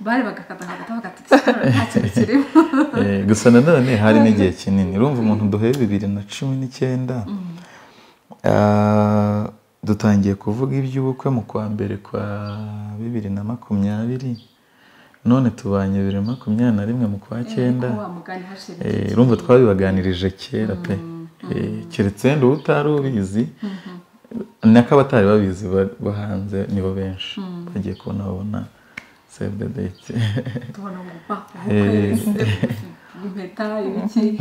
bari bagakatakata bagatitsa nta kintu kirimo gusa nanone hari n'igihe kinini urumva umuntu duhuye bibiri na cumi n'icyenda ah, dutangiye kuvuga iby'ubukwe mu kwa mbere kwa bibiri na makumyabiri none tubanye bibiri na makumyabiri na rimwe mu kwa cyenda Ko wa mugani hashira Eh, urumva twabibaganirije kera pe Eh, keretse wenda uba utari ubizi nako abatari babizi ba- bo hanze nibo benshi bagiye kubona babona save the date tubona ngo ba Eh. impeta ibiki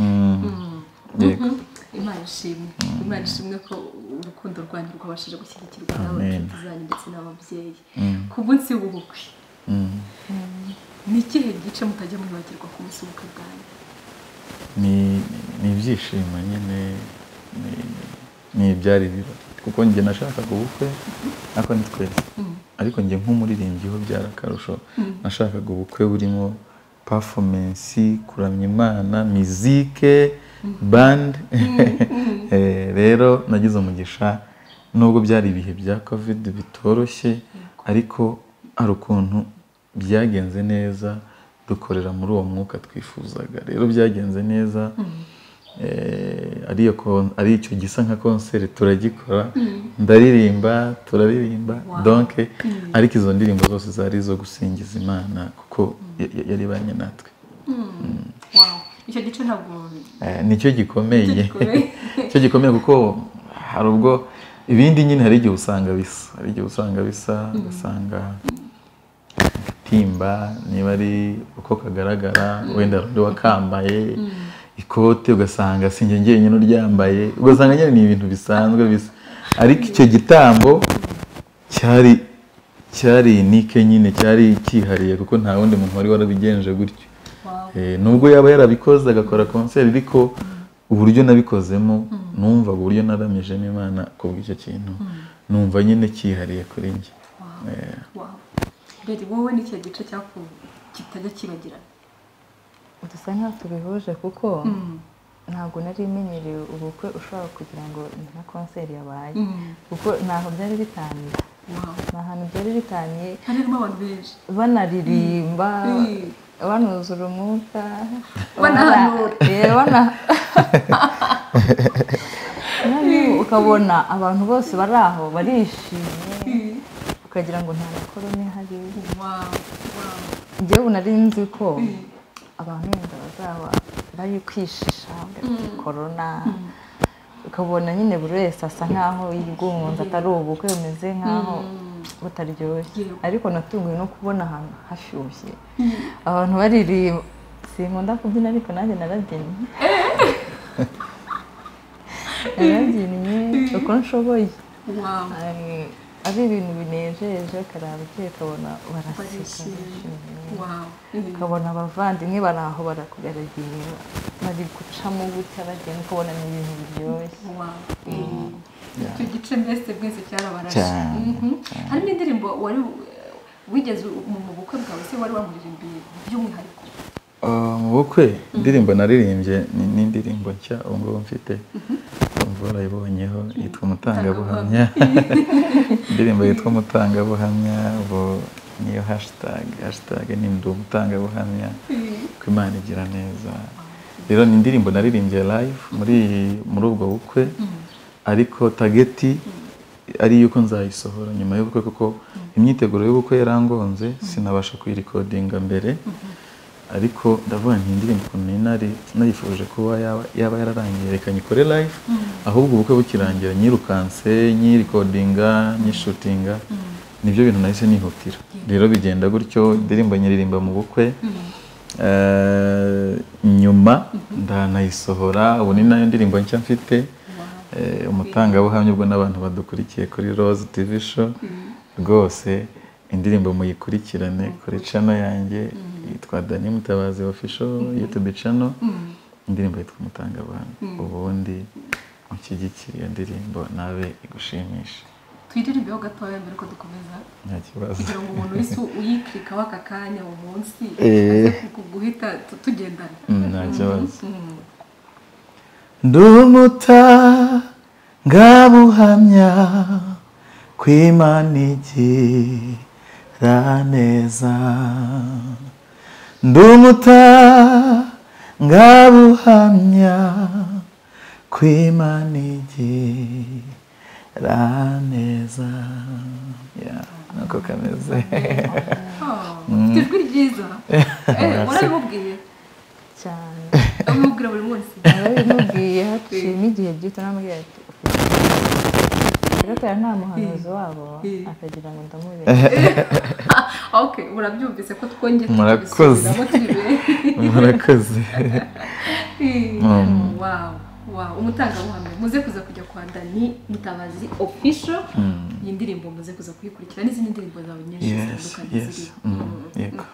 Mm. Yego. imana ishimwe imana ishimwe ko urukundo rwanyu rwabashije gushyigikirwa Amen. n'abacuruzi zanyu ndetse n'ababyeyi ku munsi w'ubukwe Mm. ni ikihe gice mutajya mwibagirwa ku munsi w'ubukwe bwanyu ni ni ibyishimo nyine ni- ni ibyari birori kuko njye nashakaga ubukwe ariko ni twese ariko njye nk'umuririmbyi ho byari akarusho nashakaga ubukwe burimo performance kuramya imana mizike band Eh, rero nagize umugisha nubwo byari ibihe bya covid bitoroshye ariko hari ukuntu byagenze neza dukorera muri uwo mwuka twifuzaga rero byagenze neza Eh, ariyo kon- ari icyo gisa nka konseri turagikora ndaririmba turaririmba Wow. donc ariko izo ndirimbo zose zari izo gusingiza imana kuko ya- ya- yari ibanye natwe wow icyo gice ntabwo Eh, nicyo gikomeye gikomeye. nicyo gikomeye kuko hari ubwo ibindi nyine hari igihe usanga bisa hari igihe usanga bisa ugasanga timba niba ari uko kagaragara wenda undi wakambaye ikote ugasanga si njye njyenyine uryambaye ugasanga nyine ni ibintu bisanzwe bisa ariko icyo gitambo cyari cyari nike nyine cyari cyihariye kuko nta wundi muntu wari warabigenje gutyo wow Eh, nubwo yaba yarabikoze agakora konseri ariko uburyo nabikozemo numvaga uburyo naramijemo imana kubw'icyo kintu numva nyine cyihariye kuri njye wow mbere wowe ni ikihe gice cyaku kitajya kibagirana dusa nkaho tubihuje kuko ntabwo nari imenyereye ubukwe ushobora kugira ngo ni nka konseri yabaye Mm. kuko ntaho byari bitangiye wow nta hantu byari bitangiye hari harimo abantu benshi banaririmba Mm. banuzura umwuka Banahanura. Eh, bana- Nawe ukabona abantu bose bari aho barishimye ukagira ngo nta makorone hari wow wow njyewe ubu nari nzi ko abantu wenda bazaba bari kwishisha bagafite korona ukabona nyine buri wese asa nkaho yigunze atari ubukwe bumeze nkaho butaryoshye Yego. ariko natunguwe no kubona ahantu hashyushye abantu baririmba sinkunda kubyina ariko nanjye narabyinnye narabyinnye uko nshoboye wow Ari- ari ibintu binejeje karabye ukabona baraseka barishimye barishimye wow Mm. ukabona abavandimwe bari aho barakugaragiye bari gucamo gutya bagenda ukabona ni ibintu biryoshye wow Mm. icyo gice mbese bwese cyarabarashe Cyane, Mhm. hari n'indirimbo wari wigeze mu mu bukwe bwawe se wari wamurimbiye by'umwihariko Ah, mu bukwe indirimbo naririmbye ni ni indirimbo nshya ubu ngubu mfite umva warayibonyeho yitwa umutangabuhamya indirimbo yitwa umutangabuhamya ubu niyo hashtag hashtag ni ndi umutangabuhamya ko imana igira neza rero ni indirimbo naririmbye live muri muri ubwo bukwe ariko tageti ari yuko nzayisohora nyuma y'ubukwe kuko imyiteguro y'ubukwe yarangonze sinabasha kuyirekodinga mbere ariko ndavuga nti indirimbo ukuntu nari nari- nayifuje kuba yaba yaba yararangiye reka nyikore live ahubwo ubukwe bukirangira nyirukanse nyirikodinga nyishutinga nibyo bintu nahise nihutira rero bigenda gutyo indirimbo nyiririmba mu bukwe Eh, nyuma ndanayisohora ubu ni nayo ndirimbo nshya mfite Eh, umutangabuhamya ubwo n'abantu badukurikiye kuri rose tv show rwose indirimbo muyikurikirane kuri cano yanjye yitwa dani mutabazi ofisho yutube cano indirimbo yitwa umutangabuhamya ubundi unshyigikire iyo ndirimbo nawe igushimisha twiririmbeho gatoya mbere ko dukomeza nta kibazo kugira ngo umuntu wese uyikirika w'aka kanya umunsi Eh. aze ku- guhita tu- tugendana Mm, nta kibazo Mm. ndumutabuhamya kw'imana igira neza ndumutabuhamya kw'imana igira neza Yeah, nako kameze Ah, ufite ijwi ryiza Eh, warabimubwiye cyane abimubwira buri munsi narabimubwiye haciyemo igihe gito namubwira ati "Ufite ikibazo." ariko yari nta muhanuzi wabo Eh. akagira ngo ndamubere Ah, okay murabyumvise ko twongeye Murakoze. kubisubiramo turi benshi murakoze wow wow umutangabuhamya muze kuza kujya kwa dani mutabazi official iyi ndirimbo muze kuza kuyikurikira n'izindi ndirimbo zawe nyinshi yes zitandukanye yes ziriho Mm, yego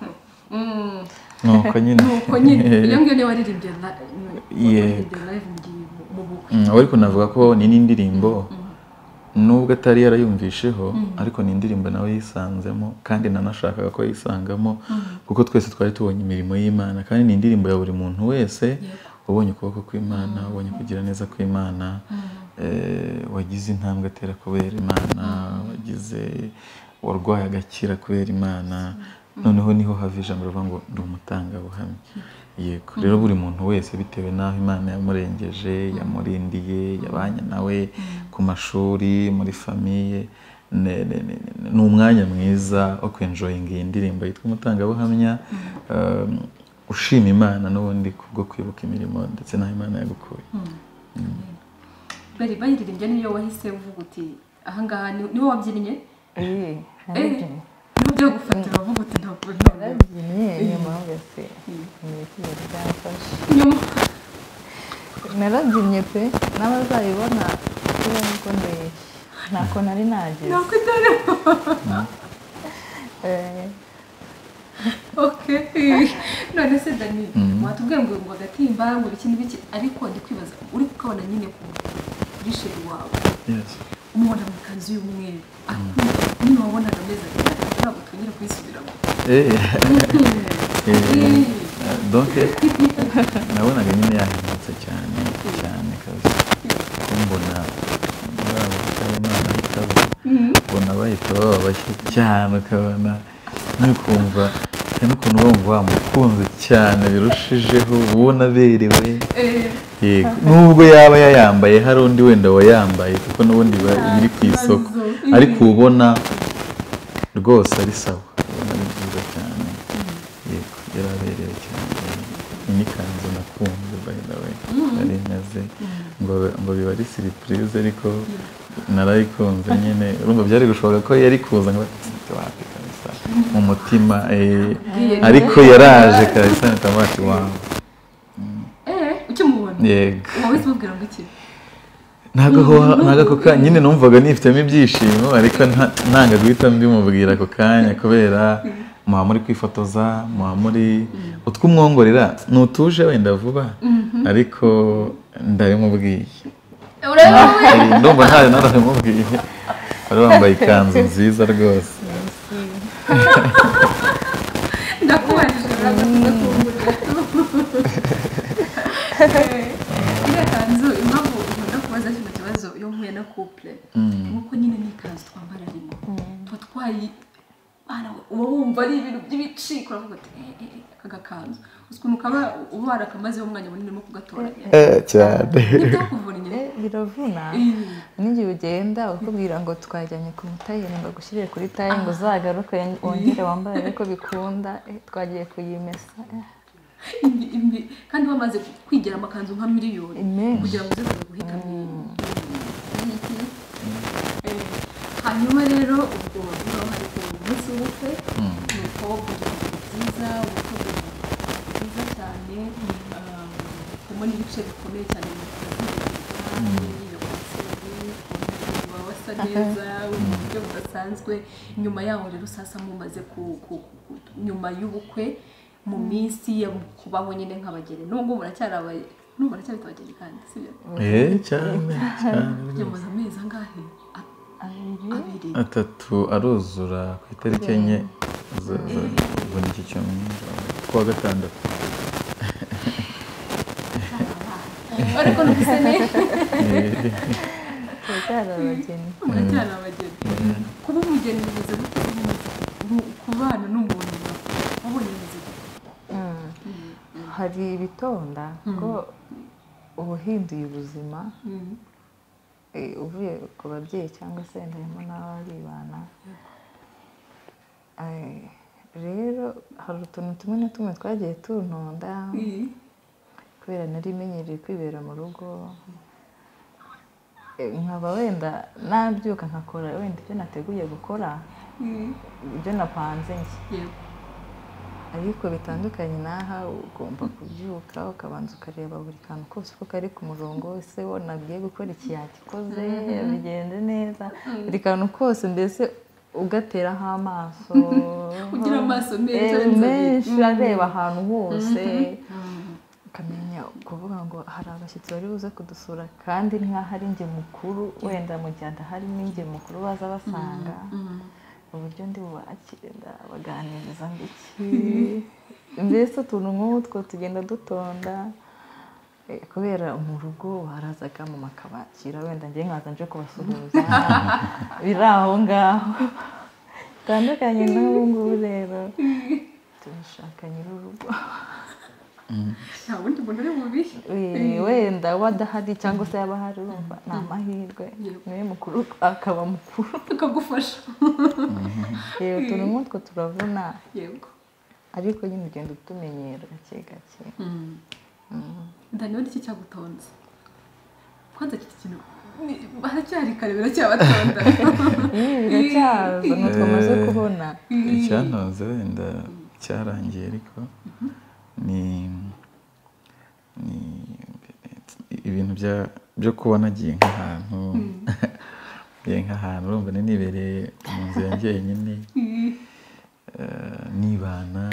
Mm. nuko nyine nuko nyine iyo ngiyo niyo waririmbye la- waririmbye live mu gihe mu bukwe Mm, ariko navuga ko ni n'indirimbo nubwo atari yarayumvisheho ariko ni indirimbo nawe yisanzemo kandi nanashakaga ko yisangamo kuko twese twari tubonye imirimo y'imana kandi ni indirimbo ya buri muntu wese ubonye ukuboko kw'imana ubonye kugira neza kw'imana eh, wagize intambwe atera kubera imana wagize warwaye agakira kubera imana noneho niho hava ijambo rivuga ngo ndi umutangabuhamya yego rero buri muntu wese bitewe n'aho imana yamurengeje yamurindiye yabanye nawe ku mashuri muri famiye ne- ne- ne- ne- ni umwanya mwiza wo kwenjoyinga iyi ndirimbo yitwa umutangabuhamya um, ushima imana n'ubundi kubwo kwibuka imirimo ndetse n'aho imana yagukuye bari bayiririmbye niyo wahise uvuga uti ahangaha ni- niwo wabyinnye Eh, Eh, narabyinnye niwo byo gufatira uvuga uti ntabwo ntabwo narabyinnye nyuma wese ni ikihe byamfashe nyuma narabyinnye pe n'abazayibona kubera nuko ndeshya ntako nari nageze ntabwo itari Eh, okay none se dani watubwiye ngo ngo agatimba ngo ibiki n'ibiki ariko ndi kwibaza uri kukabona nyine ku kuri sheri wawe yes. umubona mu ikanzu y'umweru Ariko nyine wabonaga ameze ati ntabwo twongere kuyisubiramo Eh, eh, Eh, donc nabonaga nyine yahindutse cyane cyane kazi ko mbona muri abo bitaba imana bitaba ubona bahita baba bashya cyane ukabona nukumva cyane ukuntu wumva wamukunze cyane birushijeho ubona aberewe eh, yego nubwo yaba yayambaye hari undi wenda wayambaye kuko n'ubundi biba biri ku isoko ibibazo. ariko uba ubona rwose ari sawa ubona ari byiza cyane yego yaraberewe cyane Iyi ni ikanzu nakunze by the way nari meze ngo ngo biba ari siripurize ariko narayikunze nyine urumva byari gushoboka ko yari kuza ngo "Tsk, wapi kabisa mu mutima eh." Ubwiye ariko yaraje kabisa nitamba ati wawe eh, ukimubona yego uba wese umubwira ngo iki ntabwo aho ntabwo ako kanya nyine numvaga nifitemo ibyishimo ariko nta- ntanga guhita mbimubwira ako kanya kubera muba muri kwifotoza muba muri utw'umwongorera ntutuje wenda vuba ariko ndabimubwiye urabona Eh, ndumva ntayo narabimubwiye bari bambaye ikanzu nziza rwose ndakubajije ntabwo tudakungurira iriya kanzu impamvu nkunda kubaza kino kibazo iyo mpuye na couple nk'uko nyine ni ikanzu twambara rimwe tuba twayi Bana, uba wumva ari ibintu by'ibiciko uravuga uti "Eh, eh, eh, aka gakanzu uzi ukuntu kaba uba warakamazeho umwanya munini urimo kugatoranya Eh, cyane ntibyakuvunye eh, biravuna Eh, n'igihe ugenda bakubwira ngo twajyanye ku mutayeri ngo agushyirire kuri taye ngo uzagaruke wongere wambare ariko bikunda eh, twagiye kuyimesa eh, imbi- imbi- kandi bamaze kwigira amakanzu nka miliyoni imenshi kugira ngo uze kuza guhitamo hanyuma rero ubwo niba hari ku munsi w'ubukwe ni uko kugira ngo byiza ubukozi bwiza cyane harimo n'ibice bikomeye cyane mu kuba wasa neza mu buryo budasanzwe nyuma yaho rero usasa mumaze ku- ku- ku- nyuma y'ubukwe mu minsi yo kubaho nyine nk'abageni nubwo muracyari abageni n'ubu muracyari abageni kandi si byo Eh, cyane cyane kujya mu mezi angahe A- abiri atatu aruzura ku itariki enye za- za- ubona iki cyumweru kuwa gatandatu ariko numvise neza Eh, turacyari abageni muracyari abageni kuba umugeni bimeze gute mu- kubana n'umuntu wabonye bimeze gute Mm. hari ibitonda ko uba uhinduye ubuzima Mm. eh, uvuye ku babyeyi cyangwa se harimo n'ababibana Eh, rero hari utuntu tumwe na tumwe twagiye tuntonda Mm. kubera nari menyereye kwibera mu rugo Eh, nkaba wenda nabyuka nkakora wenda ibyo nateguye gukora Mm. ibyo napanze njye Yego. ariko bitandukanye n'aha ugomba kubyuka ukabanza ukareba buri kantu kose uko kari ku murongo ese wanagiye gukora iki yagikoze bigenze neza buri kantu kose mbese ugateraho amaso Ugira amaso meza, Eh, inzobe. menshi areba ahantu hose ukamenya kuvuga ngo hari abashyitsi bari buze kudusura kandi nk'aho ari njye mukuru wenda mu gihe adahari ni njye mukuru baza basanga uburyo ndi bubakire ndabaganiriza mbiki mbese utuntu nk'utwo tugenda dutonda Eh, kubera mu rugo barazaga mu makabakira wenda njye nkaza nje kubasuhuza biri aho ngaho bitandukanye n'ubu ngubu rero turashaka nyir'urugo nta wundi muntu uri bubi Eh, wenda we adahari cyangwa se yaba ahari urumva ni amahirwe niwe mukuru akaba mukuru tukagufasha rero utuntu nk'utwo turavuna yego ariko nyine ugenda utumenyera gake gake ndaniwe iki cyagutonze kwanza kiti kintu ni- haracyari kare biracyabatonda ibi biracyaza ni utwamaze kubona icyantoza wenda cyarangiye ariko ni ni ibintu bya- byo kuba nagiye nk'ahantu nagiye nk'ahantu urumva nibereye mu nzu ya njyenyine eh, nibana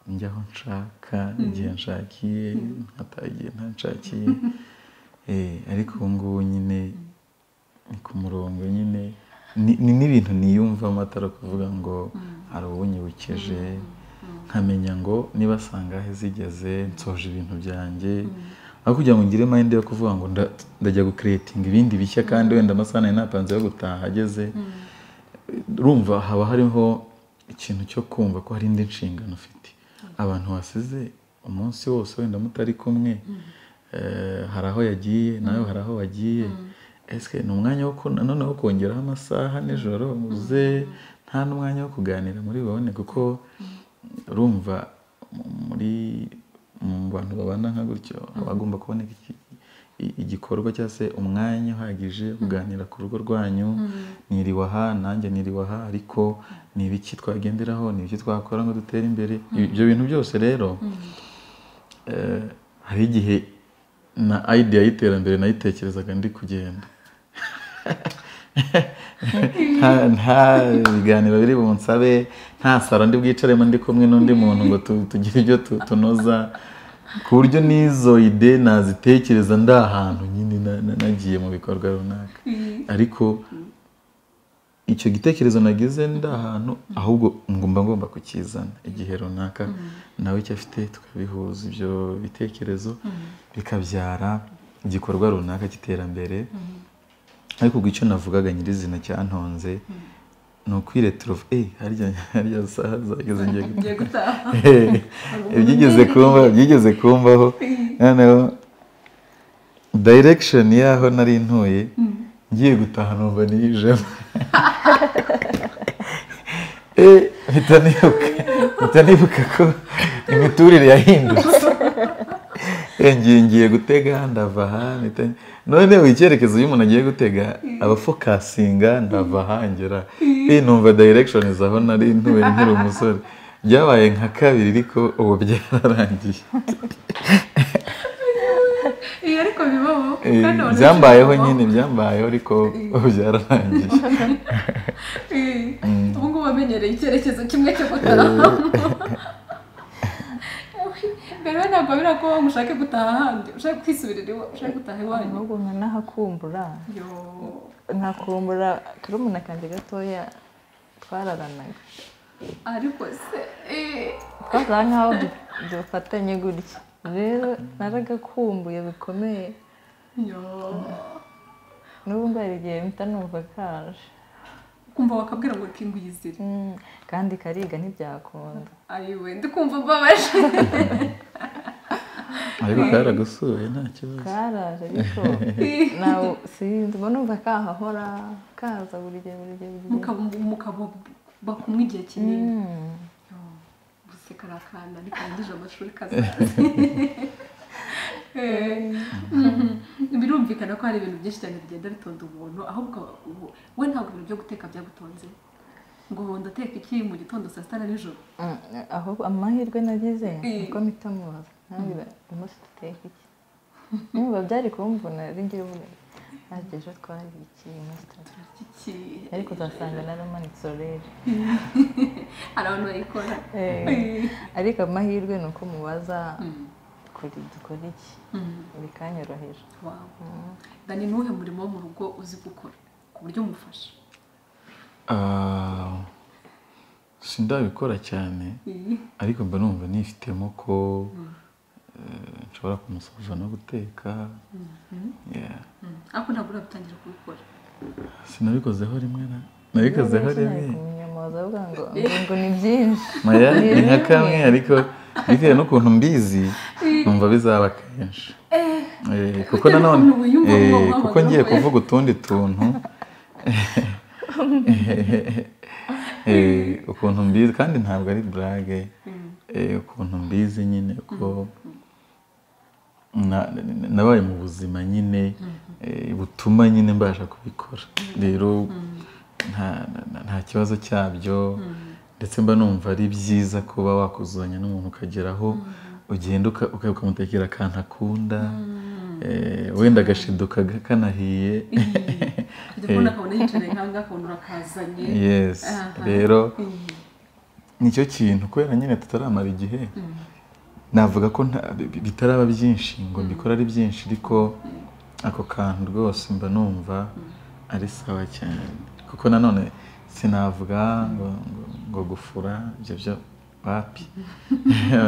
njya aho nshaka igihe nshakiye nkataha igihe ntanshakiye Eh, ariko ubu ngubu nyine ni ku murongo nyine ni ni n'ibintu niyumvamo atari ukuvuga ngo hari uwunyibukije nkamenya ngo niba sangahe zigeze nsoje ibintu byanjye aho kugira ngo ngire mayinde yo kuvuga ngo nda- ndajya gukeretinga ibindi bishya kandi wenda amasaha nari napanze yo gutaha ageze urumva haba hariho ikintu cyo kumva ko hari indi nshingano ufite abantu wasize umunsi wose wenda mutari kumwe eh, hari aho yagiye nawe hari aho wagiye ese ni umwanya wo ku- nanone wo kongeraho amasaha nijoro uze nta n'umwanya wo kuganira muri bubone kuko urumva mu- muri mu bantu babana nka gutyo haba hagomba kuboneka iki- i- igikorwa cyangwa se umwanya uhagije wo kuganira ku rugo rwanyu niriwe aha nanjye niriwe aha ariko ni ibiki twagenderaho ni ibiki twakora ngo dutere imbere ibyo bintu byose rero eh, hari igihe na idea y'iterambere nayitekerezaga ndi kugenda nta nta biganiro biri bunsabe nta saro ndi bwicaremo ndi kumwe n'undi muntu ngo tu- tugire ibyo tu- tunoza ku buryo n'izo ide nazitekereza ndi ahantu nyine na- na- nagiye mu bikorwa runaka ariko icyo gitekerezo nagize ndi ahantu ahubwo ngomba ngomba kukizana igihe runaka nawe icyo afite tukabihuza ibyo bitekerezo bikabyara igikorwa runaka cy'iterambere ariko ubwo icyo navugaga nyirizina cyantonze ni ukwireturuva eee harya harya saha zageze ngiye gutaha." ngiye gutaha byigeze kumba byigeze kumbaho noneho direction y'aho nari ntuye ngiye gutaha numva niyijemo Eh, mpita nibuka mpita nibuka ko imiturire yahindutse Eh, ngiye ngiye gutega ndava aha mpita none icyerekezo iyo umuntu agiye gutega aba fokasinga ndava ahangera Eh, numva direction aho nari ntuye nkiri umusore byabaye nka kabiri ariko ubu byararangiye Eh, ariko bibaho Eh, kandi abantu byambayeho bibaho. nyine byambayeho ariko ubu byararangiye Eh, ubu ngubu wamenyereye icyerekezo kimwe cyo gutaha mbere we nawe ntabwo biragoye ngo ushake gutaha ahandi ushake kwisubirira iwa ushake gutaha iwanyu ahubwo nka nahakumbura yo nkakumbura karumuna kanjye gatoya twararanaga ariko se eh, twasa nk'aho du- dufatanye gutya rero naragakumbuye bikomeye yo n'ubu ngubu hari igihe mpita numva kaje kumva wakabwira ngo kingwizire Mm, kandi kariga ntibyakunda ayiwe ndikumva mbabaje ariko karagusuye nta kibazo karaje ariko nawe sinzi ubwo numva kahahora kaza buri gihe buri gihe buri gihe mukaba mukaba kumwe igihe kinini Mm. gusa karakanda ntikarangije amashuri kazaza Eh, mhm. birumvikana ko hari ibintu byinshi cyane bigenda bitonda umuntu ahubwo ubu- we ntabwo ibintu byo guteka byagutonze ngo ndateka iki mu gitondo saa sita na nijoro Mm, aho amahirwe nagize Eh. uko mpita mubaza ntabwira umunsi duteka iki niba byari kumvuna rero ngira ubu ntabwo ejo twari iki umunsi duteka turarya iki iki." ariko uzasanga naramanitse orere hari abantu bayikora Eh. ariko amahirwe ni uko mubaza kuri dukora iki bikanyorohera dani ni uwuhe murimo wo mu rugo uzi gukora ku buryo umufasha Ah, sindabikora cyane ariko mba numva nifitemo ko eh, nshobora kumusubiza no guteka Yeah. Mm. ariko ntabwo urabitangira kubikora sinabikozeho rimwe na nabikozeho rimwe kumwinyomoza avuga ngo ngo ngo ni byinshi maya ni nka kamwe ariko bitewe n'ukuntu mbizi numva bizaba kenshi Eh, kuko bitewe nanone n'ukuntu wiyumva eh, mu mubabaro kuko ngiye we. kuvuga utundi tuntu Eh, ukuntu mbizi kandi ntabwo ari burage Eh, ukuntu mbizi nyine ko na- nabaye mu buzima nyine eh, butuma nyine mbasha kubikora rero nta- nta- nta kibazo cyabyo ndetse mba numva ari byiza kuba wakuzuzanya n'umuntu ukageraho ugenda uka- uka- ukamutekera akantu akunda eh, wenda agashiduka kanahiye kujya kubona akabona yicaye nkanga akabona urakazanye yes Aha. rero Mm. nicyo kintu kubera nyine tutaramara igihe navuga ko nta- bi- bi- bitaraba byinshi ngo mbikore ari byinshi ariko ako kantu rwose mba numva ari sawa cyane kuko nanone sinavuga ngo ngo- ngo gufura ibyo byo wapi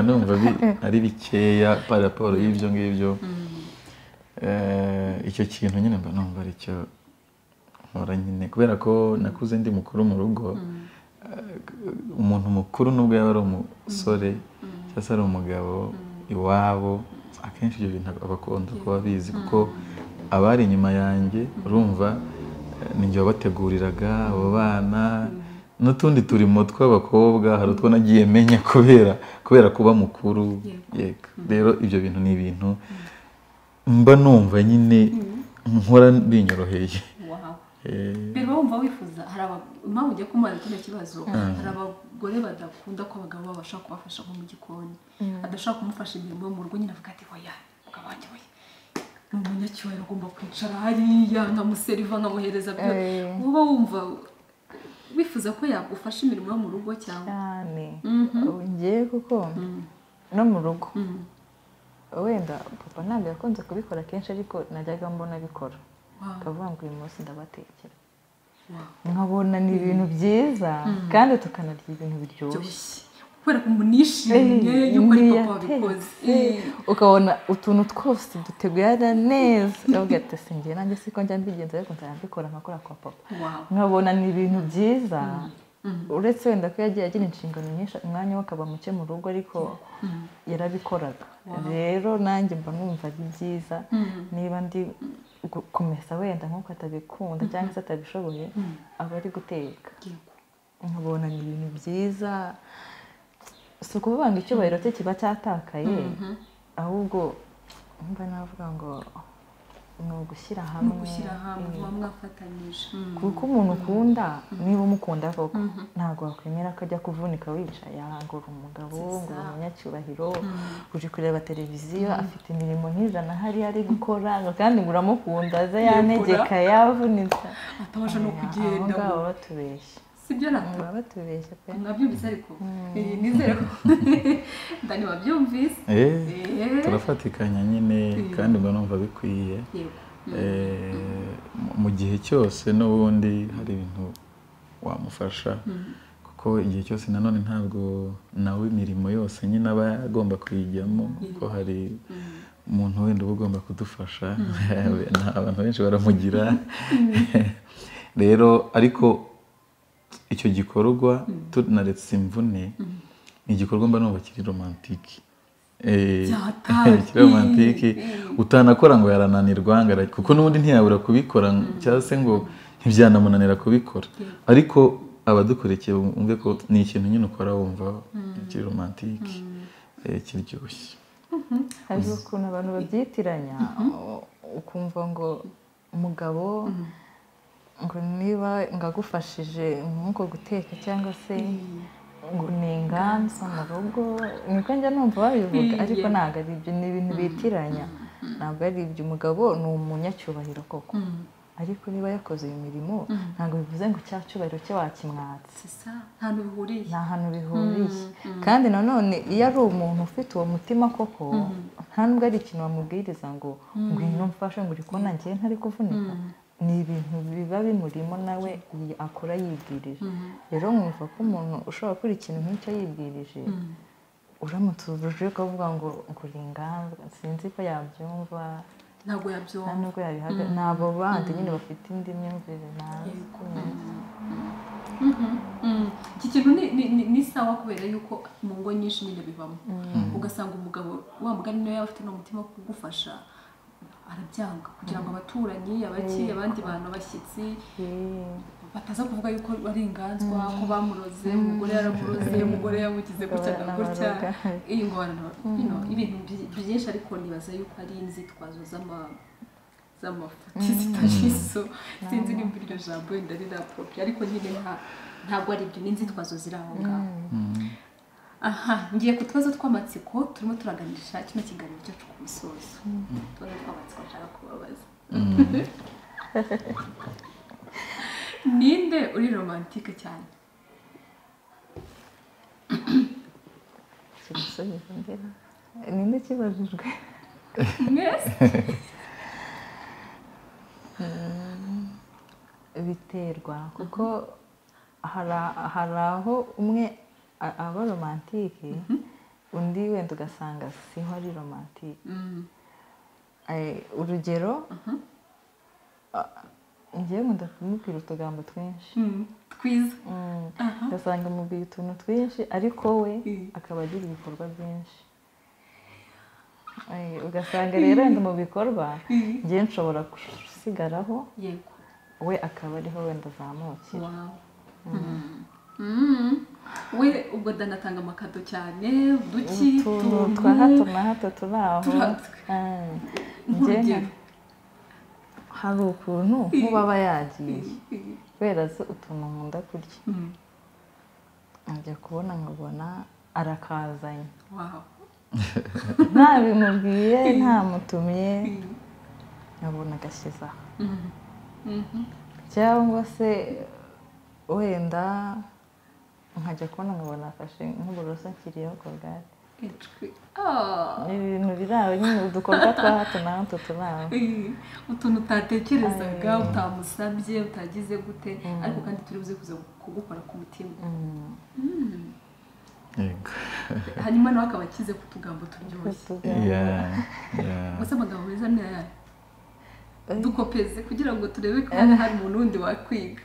numva bi- ari bikeya par raporo y'ibyo ngibyo Eh, icyo kintu nyine mba numva ari cyo nkora nyine kubera ko nakuze ndi mukuru mu rugo eh, umuntu mukuru nubwo yaba ari umusore cyangwa se ari umugabo iwabo akenshi ibyo bintu aba akunda kuba abizi kuko abari inyuma yanjye urumva eh, ni njye wabateguriraga abo bana n'utundi turimo tw'abakobwa hari utwo nagiye menya kubera kubera kuba mukuru yego rero ibyo bintu ni ibintu mba numva nyine nkora binyoroheye Wow. Eh, rero wumva wifuza hari aba- impamvu ugiye kumara kino kibazo hari abagore badakunda ko abagabo babasha kubafasha nko mu gikoni adashaka kumufasha imirimo yo mu rugo nyine avuga ati oya mugabo wanjye oya ni umunyacyubahiro agomba kwicara hariya nkamuseriva nkamuhereza byose Eh. uba wumva wifuza ko yagufasha imirimo yo mu rugo cyangwa cyane Mhm. ubu ngiye kuko no mu rugo wenda papa ntabwo yakunze kubikora kenshi ariko najyaga mbona abikora Wow. akavuga ngo uyu munsi ndabatekera Wow. nkabona ni ibintu byiza kandi tukanarya ibintu biryoshye byoroshye kubera ko umuntu yishimye Eh, yuko ari ni papa wabikoze yatetse. ukabona utuntu twose dutegura neza ndavuga ati "Se njye nanjye siko njya mbigenza ariko nzajya mbikora nkakora kwa papa wawe nkabona ni ibintu byiza uretse wenda ko yagiye agira inshingano nyinshi umwanya we akaba muke mu rugo ariko yarabikoraga rero nanjye mba numva ari byiza niba ndi gu- kumesa wenda nk'uko atabikunda cyangwa se atabishoboye aba ari guteka nkabona ni ibintu byiza si ukuvuga ngo icyubahiro cye kiba cyatakaye ahubwo mba navuga ngo ni ugushyira ni hamwe ugushyira hamwe muba mwafatanyije kuko umuntu ukunda niba umukunda koko ntabwo wakwemera ko ajya kuvunika wicaye aha ngo uri umugabo ngo uri umunyacyubahiro uri kureba televiziyo afite imirimo nk'ijana hariya ari gukora ngo kandi ngo uramukunda aze yanegeka yavunitse atabasha no aho kugenda ngaho batubeshya sibyo nato baba batubeshya pe mwabyumvise ariko Eh, nizere ko ndani wabyumvise Eh, Eh. turafatikanya nyine kandi mba numva bikwiye yego Eh, mu- mu gihe cyose n'ubundi hari ibintu wamufasha kuko igihe cyose nanone ntabwo nawe imirimo yose nyine aba agomba kuyijyamo kuko hari umuntu wenda uba ugomba kudufasha Nta- abantu benshi baramugira rero ariko icyo gikorwa tunaretse imvune ni igikorwa mba numva kiri romantike Eh, Byataye. kiri romantike utanakora ngo yarananirwa ngo ara- kuko n'ubundi ntiyabura kubikora cyangwa se ngo ntibyanamunanira kubikora ariko abadukurikiye bumve ko ni ikintu nyine ukora wumva kiri romantike eh, kiryoshye hari ukuntu abantu babyitiranya u- ukumva ngo umugabo ngo niba ngagufashije nk'uko guteka cyangwa se ngo ni inganza mu rugo niko njya numva babivuga Mm, ariko yeah. ntabwo ari ibyo ni ibintu bitiranya ntabwo ari ibyo umugabo ni umunyacyubahiro koko Mm. ariko niba yakoze iyo mirimo ntabwo bivuze ngo cya cyubahiro cye wakimwatse si sa nta bihuriye nta hantu bihuriye kandi nanone iyo ari umuntu ufite uwo mutima koko nta nubwo ari ikintu wamubwiriza ngo ngwino mfashe ngo uri kubona ngewe ntari kuvunika ni ibintu biba bimurimo nawe yi- akora yibwirije rero nkumva ko umuntu ushobora gukora ikintu nk'icyo yibwirije uramutse uje ukavuga ngo ngura inganza sinzi ko yabyumva ntabwo nta yabyumva nubwo yabihaga ni abo bandi nyine bafite indi myumvire nabi Mhm, mhm. iki kintu ni- ni- ni- ni sawa kubera yuko mu ngo nyinshi nyine bibamo ugasanga umugabo wa mugani niwe yaba afite n'umutima wo kugufasha arabyanga kugira ngo abaturanyi abaki abandi bantu abashyitsi bataza kuvuga yuko ari inganzwa ko bamuroze umugore yaramuroze umugore yamugize gutya na gutya Baranabaroga. iyi ngorane ibintu byi- byinshi ariko nibaza yuko ari inzitwazo z'ama- z'amafuti zitagira iso sinzi nimba iryo jambo wenda rirapopi ariko nyine nta ntabwo ari ibyo ni inzitwazo ziri aho ngaho aha ngiye ku tubazo tw'amatsiko turimo turaganisha kino kiganiro cyacu ku musozo utubazo tw'amatsiko nshaka kubabaza ninde uri romantike cyane kirasubiza ngera ninde kibajijwe mwese biterwa kuko hari a- hari aho umwe a- aba romantike undi wenda ugasanga siho ari romantike Mm. Eh, urugero a- njyewe nkunda kumubwira utugambo twinshi Mm. twiza Mm. Aha. ugasanga mubwira utuntu twinshi ariko we Mm. akaba agira ibikorwa byinshi Eh, ugasanga rero wenda mu bikorwa njyewe nshobora gusigaraho yego we akaba ariho wenda azamukira Wow. Mm. Mm. we ubwo danatanga amakado cyane duki utuntu tuntu twa hato na hato turi aho Turatwe. Ah, njye nk'urugero nka- hari ukuntu nk'uba aba yagiye kubera azi utuntu nkunda kurya Mm. ajya kubona nkabona arakazanye Wow. nta bimubwiye nta mutumye nkabona agashyize aho Mm. Mhm. cyangwa se wenda nkajya kubona nkabona afashe nk'uburoso nkiriyeho korogate Icwi. Ah. ni ibintu biri aho nyine udukorwa twa hato na hato turi aho Eh, utuntu utatekerezaga utamusabye utagize gute ariko kandi turi buze kuza kugukora ku mutima yego hanyuma nawe akaba akize ku tugambo turyoshye Yeah, yeah. gusa amagambo meza ni ayari dukopeze kugira ngo turebe ko haba hari umuntu wundi wakwiga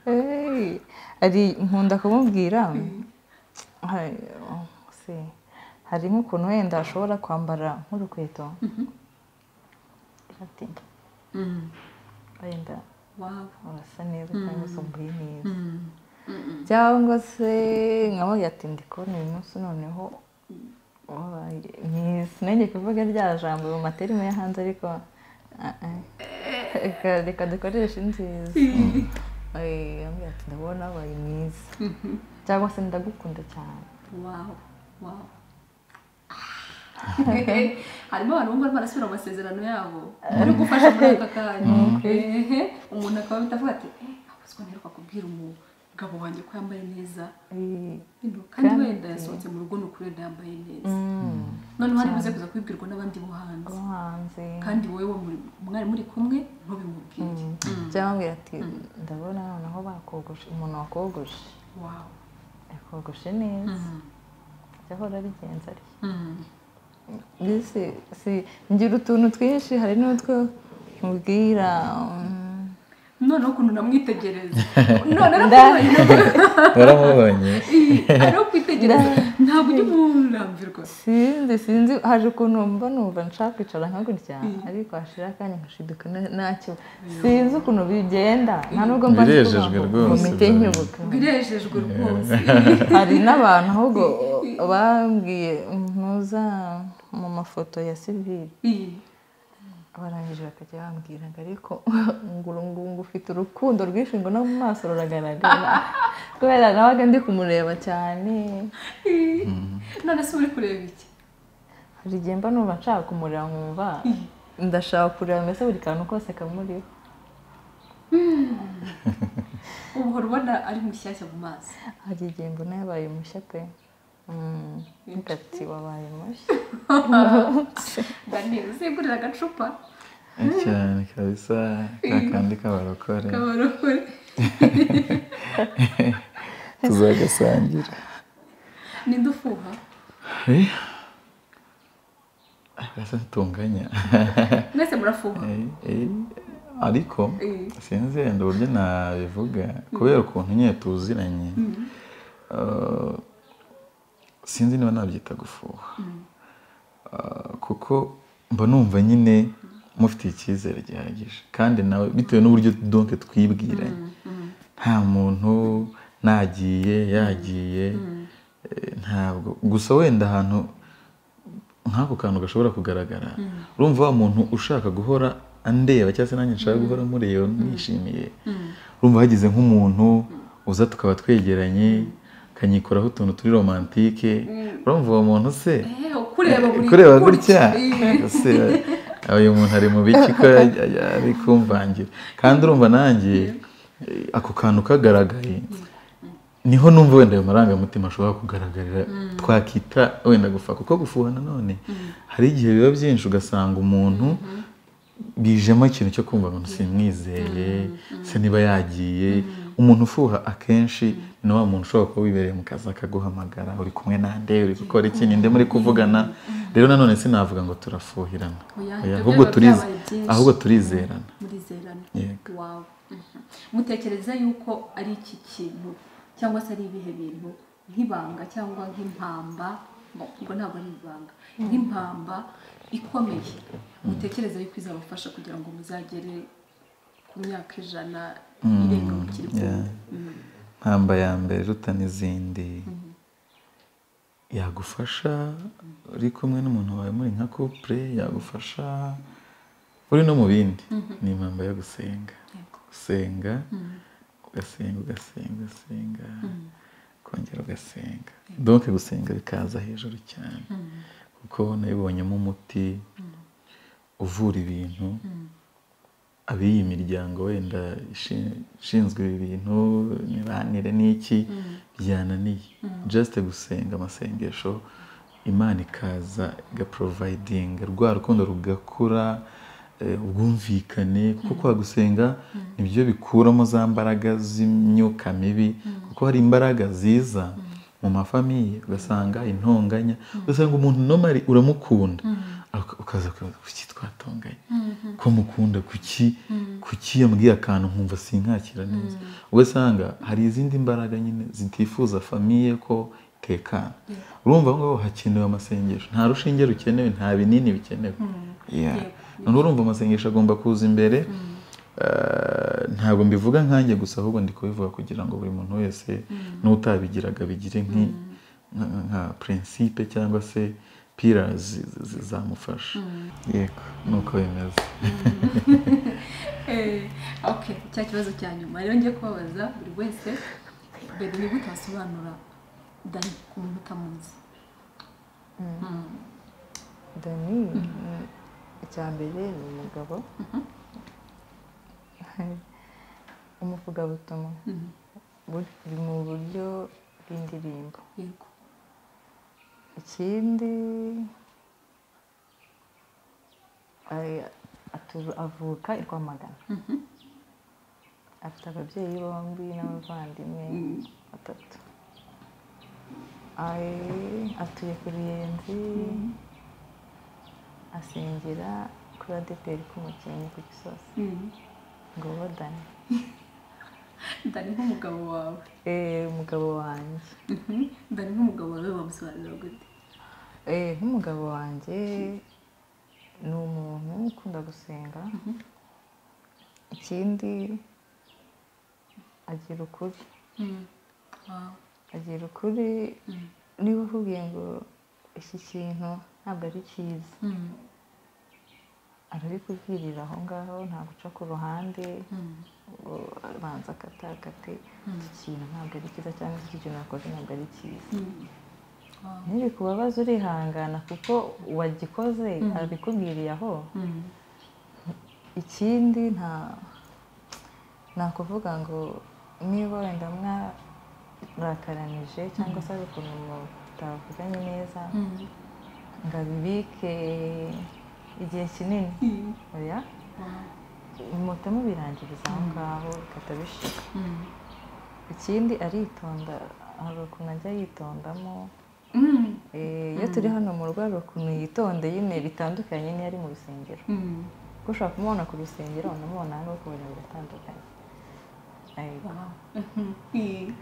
Hey, hari nkunda kumubwira hari oh, se, hari nk'ukuntu wenda ashobora kwambara nk'urukweto ati wenda waba urasa neza cyangwa se umbuye neza cyangwa se nkamubwira ati ndi kubona uyu munsi noneho wabaye mwiza nanjye kuvuga rya jambo mu materime yo hanze ariko ah, ah. Reka- reka dukoreshe inziza Eh, yambwira ati ndabona wabaye mwiza cyangwa se ndagukunda cyane wawu wawu harimo abantu bumva barasubira mu masezerano yabo bari gufasha muri aka kanya Ehe, umuntu akaba ahita avuga ati "Eh, ntazwi ntiheruka kubwira umugabo wanjye ko yambaye neza kandi wenda yasohotse mu rugo ni ukuri wenda yambaye neza noneho ari buze kuza kubibwirwa n'abandi bo hanze umuhanzi kandi wowe mwari muri kumwe ntubimubwire byamubwira ati ndabona noneho bakogoshe umuntu wakogoshe wawe yakogoshe neza ibyo ahora abigenza atya mbese si ngira utuntu twinshi hari n'utwo mubwira mm, noneho ukuntu namwitegereza noneho namubonye waramubonye ariho kwitegereza ntabwo ujya umurambirwa sinzi sinzi haje ukuntu mbona numva nshaka kwicara nkagutya ariko hashira akanya nkashiduka na- ntacyo sinzi ukuntu bigenda nta nubwo mba nzi kuvuga Birejejwe ngo rwose, komite bro. nyibuka birejejwe rwose hari n'abantu ahubwo bambwiye ntuza mu mafoto ya sivire iyi barangije bakajya bambwira ngo ariko nguru ngungu ufite urukundo rwinshi ngo no mu maso ruragaragara kubera nabaga ndi kumureba cyane iyi. none se uri kureba iki hari igihe mba numva nshaka kumureba nkumva ndashaka kureba mbese buri kantu kose kamuriho ubu uhora ubona ari mushyashya mu maso hari igihe mbona yabaye mushya pe Mm, ngati wabaye mushya daniel uzegurira agacupa cyane kabisa ka kandi k'abarokore kabarokore tuzagasangira ninde ufuha Eh, arasa ntitunganya mwese murafuha Eh, eh, ariko Eh. sinzi wenda uburyo nabivuga kubera ukuntu nyine tuziranye eh, sinzi niba nabyita gufuha Eh, kuko mba numva nyine mufitiye icyizere gihagije kandi nawe bitewe n'uburyo donke twibwiranye nta muntu nagiye yagiye eh, ntabwo gusa wenda ahantu nk'ako kantu gashobora kugaragara urumva wa muntu ushaka guhora andeba cyangwa se nanjye nshaka guhora mureba mwishimiye urumva hagize nk'umuntu uza tukaba twegeranye akanyikoraho utuntu turi romantike urumva uwo muntu se Eh, ukureba buri kureba gutya Iyi. ese uyu muntu ari mu biki ko ari kumvangira kandi urumva nanjye eh, ako kantu kagaragaye niho numva wenda ayo marangamutima ashobora kugaragarira twakita wenda gufa kuko gufuha nanone hari igihe biba byinshi ugasanga umuntu bijemo ikintu cyo kumva ngo simwizeye se niba yagiye umuntu ufuha akenshi ni wa muntu ushobora kuba wibereye mu kazi akaguhamagara uri kumwe nande uri gukora iki ninde muri kuvugana rero nanone sinavuga ngo turafuhirana Oya, Oya, ibyo ahubwo byaba turize byabaye byinshi. ahubwo turizerana murizerana Yego. wawe Mhm. mutekereza yuko ari iki kintu cyangwa se ari ibihe bintu nk'ibanga cyangwa nk'impamba ngo ubwo ntabwo ari ibanga nk'impamba ikomeye mutekereza yuko izabafasha kugira ngo muzagere ku myaka ijana irenga mukiri yeah. kumwe Mm. mpamba ya mbere ruta n'izindi yagufasha uri kumwe n'umuntu wawe muri nka couple yagufasha uri no mu bindi ni impamba yo gusenga Yego. gusenga ugasenga ugasenga ugasenga kongera ugasenga donc gusenga bikaza hejuru cyane kuko nabibonyemo umuti uvura ibintu ab'iyi miryango wenda ishi- ishinzwe ibi bintu imibanire n'iki byananiye just gusenga amasengesho imana ikaza igaporovayidinga rwa rukundo rugakura eh, ubwumvikane kuko kwa gusenga nibyo bikuramo za mbaraga z'imyuka mibi kuko hari imbaraga ziza mu mafamiye ugasanga intonganya ugasanga umuntu nomari uramukunda aka- ukaza kwibaza kuki twatonganye ko mukunda kuki kuki yambwiye akantu nkumva sinkakira neza ugasanga hari izindi mbaraga nyine zitifuza famiye ko itekana urumva ngo hakenewe amasengesho nta rushinge rukenewe nta binini bikenewe Yeah. noneho urumva amasengesho agomba kuza imbere Eh, ntabwo mbivuga nkanjye gusa ahubwo ndi kubivuga kugira ngo buri muntu wese n'utabigiraga bigire nki nka- nka prinsipe cyangwa se pira zamufasha yego nuko bimeze Eh, okay cya kibazo cya nyuma rero ngiye kubabaza buri wese mbere ni gute wasobanura dani ku muntu utamuzi dani ni- icya mbere ni umugabo umuvugabutumwa buri mu buryo bw'indirimbo yego ikindi ari- atu- avuka i rwamagana afite ababyeyi bombi n'abavandimwe batatu Ari- atuye ku ruyenzi asengera kuri adeperi k'umukinnyi ku gisozi ngo bodane ndani nk'umugabo wawe Eh, umugabo wanjye Mhm. ndani nk'umugabo wawe wamusobanurira gute Eh, nk'umugabo wanjye ni umuntu ukunda gusenga ikindi agira ukuri Mm. Wow. agira ukuri niba uvugiye ngo iki kintu ntabwo ari cyiza Mm. arabikubwirira aho ngaho nta guca ku ruhande Mm. ngo abanza akatakate iki kintu ntabwo ari cyiza cyangwa iki kintu wakoze ntabwo ari cyiza Mm. Wow. ntibikubabaze urihangana kuko uwagikoze abikubwiriye aho Mm. ikindi nta nta kuvuga ngo niba wenda mwarakananije cyangwa se hari ukuntu mutavuganye neza Mm. ngo abibike igihe kinini Mm. oya Wow. muhita mubirangiriza aho ngaho bikatabishira Mm. ikindi aritonda hari ukuntu ajya yitondamo Mm. Eh, iyo turi hano mu rugo hari ukuntu yitondeye ine bitandukanye n'iyo ari mu rusengero Mm. kuko ushobora kumubona ku rusengero unamubona hano ukabona biratandukanye Ariko, Wow. Mhm. Mm.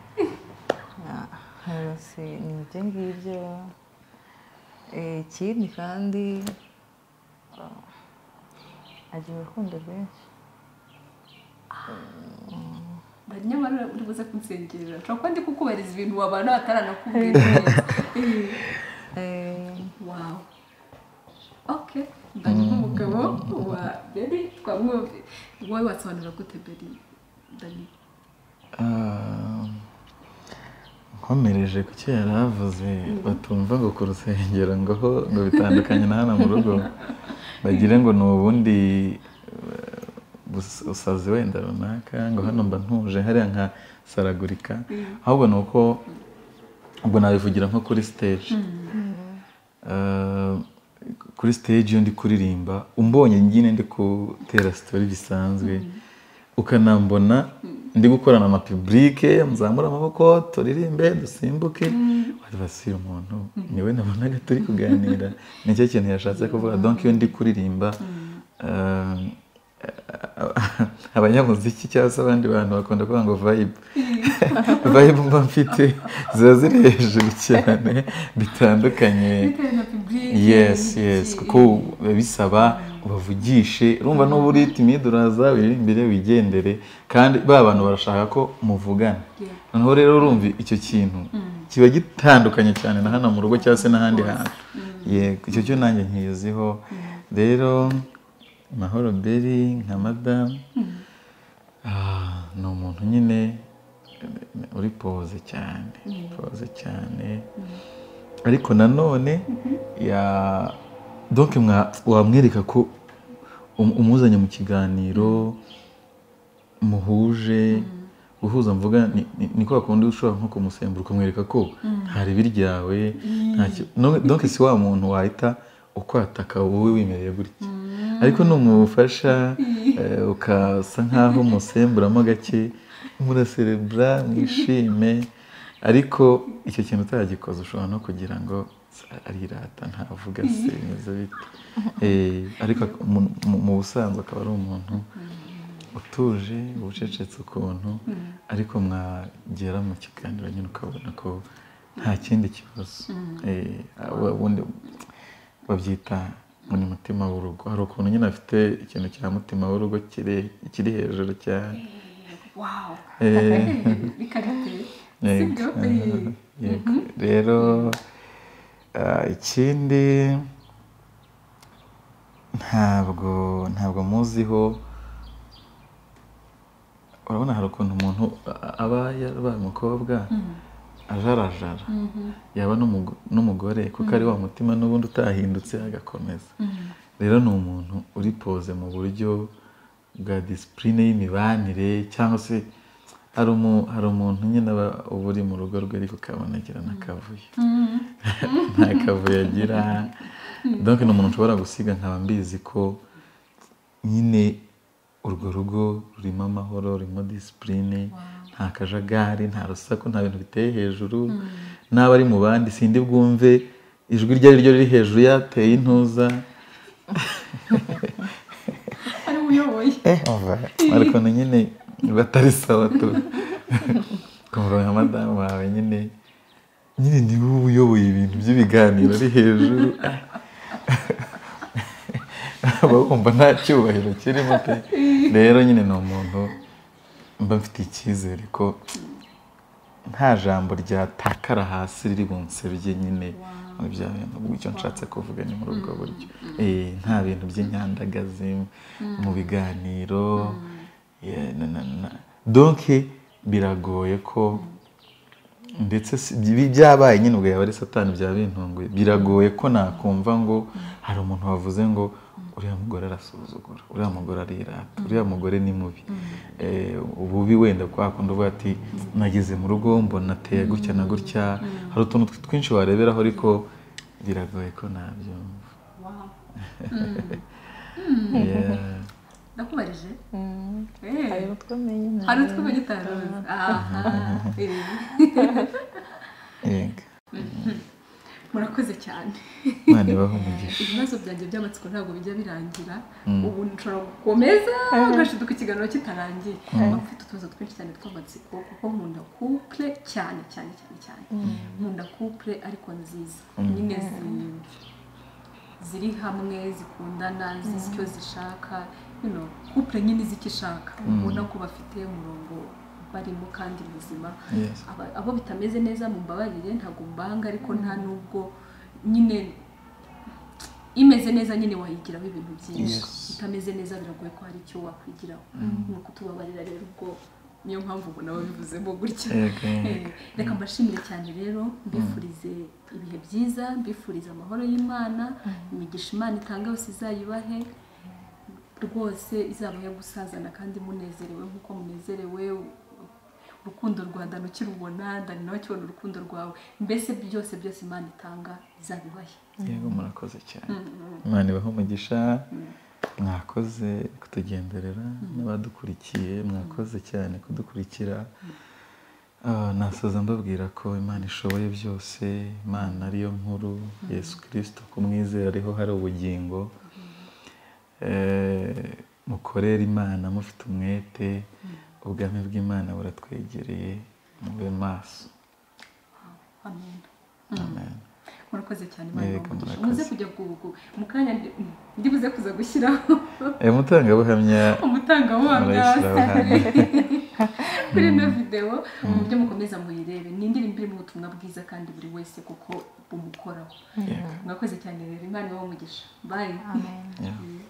na- hasi ni ibyo ngibyo Eh, ikindi kandi ah, agira urukundo rwinshi Ndari nyamara uri buze kunsengera nshobora kuba ndi kukubariza ibintu wabana bataranakubwira neza. Mm. Eh, Wow. Okay. Ndani nk'umugabo wa Beri twamwumvi. Wowe wasobanura gute Beri? Ndani. Ah, nkomereje ku cyo yari avuze batumva ngo ku rusengero ngo ho ngo bitandukanye na hano mu rugo bagire ngo ni ubundi eh, bus- busazi wenda runaka ngo hano mba ntuje hariya nka saragurika ahubwo ni uko ubwo nabivugira nko kuri stage Uh, kuri stage iyo ndi kuririmba umbonye nyine ndi gutera sitori bisanzwe ukanambona ndi gukorana amapiburike muzamura amaboko turirimbe dusimbuke basira umuntu niwe nabonaga turi kuganira nicyo kintu yashatse kuvuga donc iyo ndi kuririmba uh, abanyamuziki cyangwa se abandi bantu bakunda kuvuga ngo vibe vibe mba mfite ziba ziri hejuru cyane bitandukanye Bitewe na public. yes yes kuko biba bisaba ubavugishe urumva n'uba uri timide uraza wiri imbere wigendere kandi ba bantu barashaka ko muvugana Yeah. noneho rero urumva icyo kintu kiba gitandukanye cyane na hano mu rugo cyangwa se n'ahandi hantu yego icyo cyo nanjye nkiziho rero mahoro beri nka madamu Ah, ni umuntu nyine eh, uri poze cyane poze cyane ariko nanone ya donc mwa- wamwereka ko um- umuzanye mu kiganiro muhuje guhuza mvuga ni- ni- ni kwa kundi ushobora nko kumusembura ukamwereka ko nta ribi ryawe nta ki- no- donc si wa muntu wahita ukwataka wowe wimereye gutya ariko numufasha eh, ukasa nkaho umusemburamo gake muraserebura mwishime ariko icyo kintu utagikoze ushobora no kugira ngo arirata ntavuga se meze bite Eh, ariko mu- mu- mu busanzwe akaba ari umuntu utuje ucecetse ukuntu ariko mwagera mu kiganiro nyine ukabona ko nta kindi kibazo Eh, aba- ubundi babyita ngo ni mutima w'urugo hari ukuntu nyine afite ikintu cya mutima w'urugo kiri kiri hejuru cyane Wow. Eh, Bikarite. yego. Sibyo? Yego. rero ah, ikindi ntabwo ntabwo muziho urabona hari ukuntu umuntu a- aba yarabaye umukobwa ajarajara yaba n'umugo- n'umugore kuko ari wa mutima n'ubundi utahindutse agakomeza rero ni umuntu uri poze mu buryo bwa disipurine y'imibanire cyangwa se hari umu- hari umuntu nyine aba uba uri mu rugo rwe ariko ukabona agira n'akavuyo nta kavuyo agira donc ni umuntu ushobora gusiga nkaba mbizi ko nyine urwo rugo rurimo amahoro rurimo disipurine nta kajagari nta rusaku nta bintu biteye hejuru n'aba ari mu bandi sindi bwumve ijwi iryo ari ryo riri hejuru yateye intuza ari we uyoboye ariko ni nyine batari sawa tu kumva nka madamu wawe nyine nyine ni wowe uyoboye ibintu by'ibiganiro ari hejuru uba wumva nta cyubahiro kirimo pe rero nyine ni umuntu mba mfite icyizere ko nta jambo ryatakara hasi riri bunsebye nyine muri bya bintu icyo nshatse kuvuga ni muri ubwo buryo Eh, nta bintu by'inyandagazi mu biganiro yeah, na- na- na- donc biragoye ko ndetse si- bi- byabaye nyine ubwo yaba ari satani byaba bintunguye biragoye ko nakumva ngo hari umuntu wavuze ngo uriya mugore arasuzugura uriya mugore arirata uriya mugore ni mubi Eh, ububi wenda kwa kundi uvuga ati nageze mu rugo mbona ateye gutya na gutya hari utuntu twinshi wareberaho ariko biragoye ko nabyumva Wow. Yeah. ndakubarije Eh, hari utwo menye hari utwo umenye utaruzi aha eh. Yego. murakoze cyane imana ibaho umugisha ibibazo byanjye by'amatsiko ntabwo bijya birangira ubu nshobora gukomeza ugashiduka ikiganiro kitarangiye mba mfite utubazo twinshi cyane tw'amatsiko kuko nkunda couple cyane cyane cyane cyane nkunda couple ariko nziza nyine zi- ziri hamwe zikundana zizi icyo zishaka you know, couple nyine izi icyo ishaka ubona ko bafite umurongo barimo kandi muzima Yes. Aba- abo bitameze neza mu mbabarire ntabwo mbanga ariko nta n'ubwo nyine imeze neza nyine wayigiraho ibintu byinshi Yes. itameze neza biragoye ko hari icyo wakwigiraho ni ukutubabarira rero ubwo niyo mpamvu ubona babivuzemo gutya Yego, Eh, yego. reka mbashimire cyane rero mbifurize ibihe byiza mbifurize amahoro y'imana imigisha imana itanga yose izayibahe rwose izabahe gusazana kandi munezerewe nk'uko munezerewe urukundo rwa dani ukirubona dani nawe akibona urukundo rwawe mbese byose byose imana itanga izabibahe yego murakoze cyane imana ibaho umugisha mwakoze kutugenderera n'abadukurikiye mwakoze cyane kudukurikira Ah, nasoza mbabwira ko imana ishoboye byose imana ariyo nkuru yesu kirisito kumwizera ariho hari ubugingo Eh, mukorere imana mufite umwete ubwami bw'imana buratwegereye mube maso amen amen murakoze cyane imana Yego, ibamugisha murakoze. muze kujya gugu mu kanya ndi- ndibuze kuza gushyiraho Eh, mutangabuhamya umutangabuhamya Murayishyiraho hano. kuri ino videwo mu byo mukomeza muyirebe ni indirimbo irimo ubutumwa bwiza kandi buri wese kuko bumukoraho Yego. mwakoze cyane rero imana ibahe umugisha bayi amen Yeah.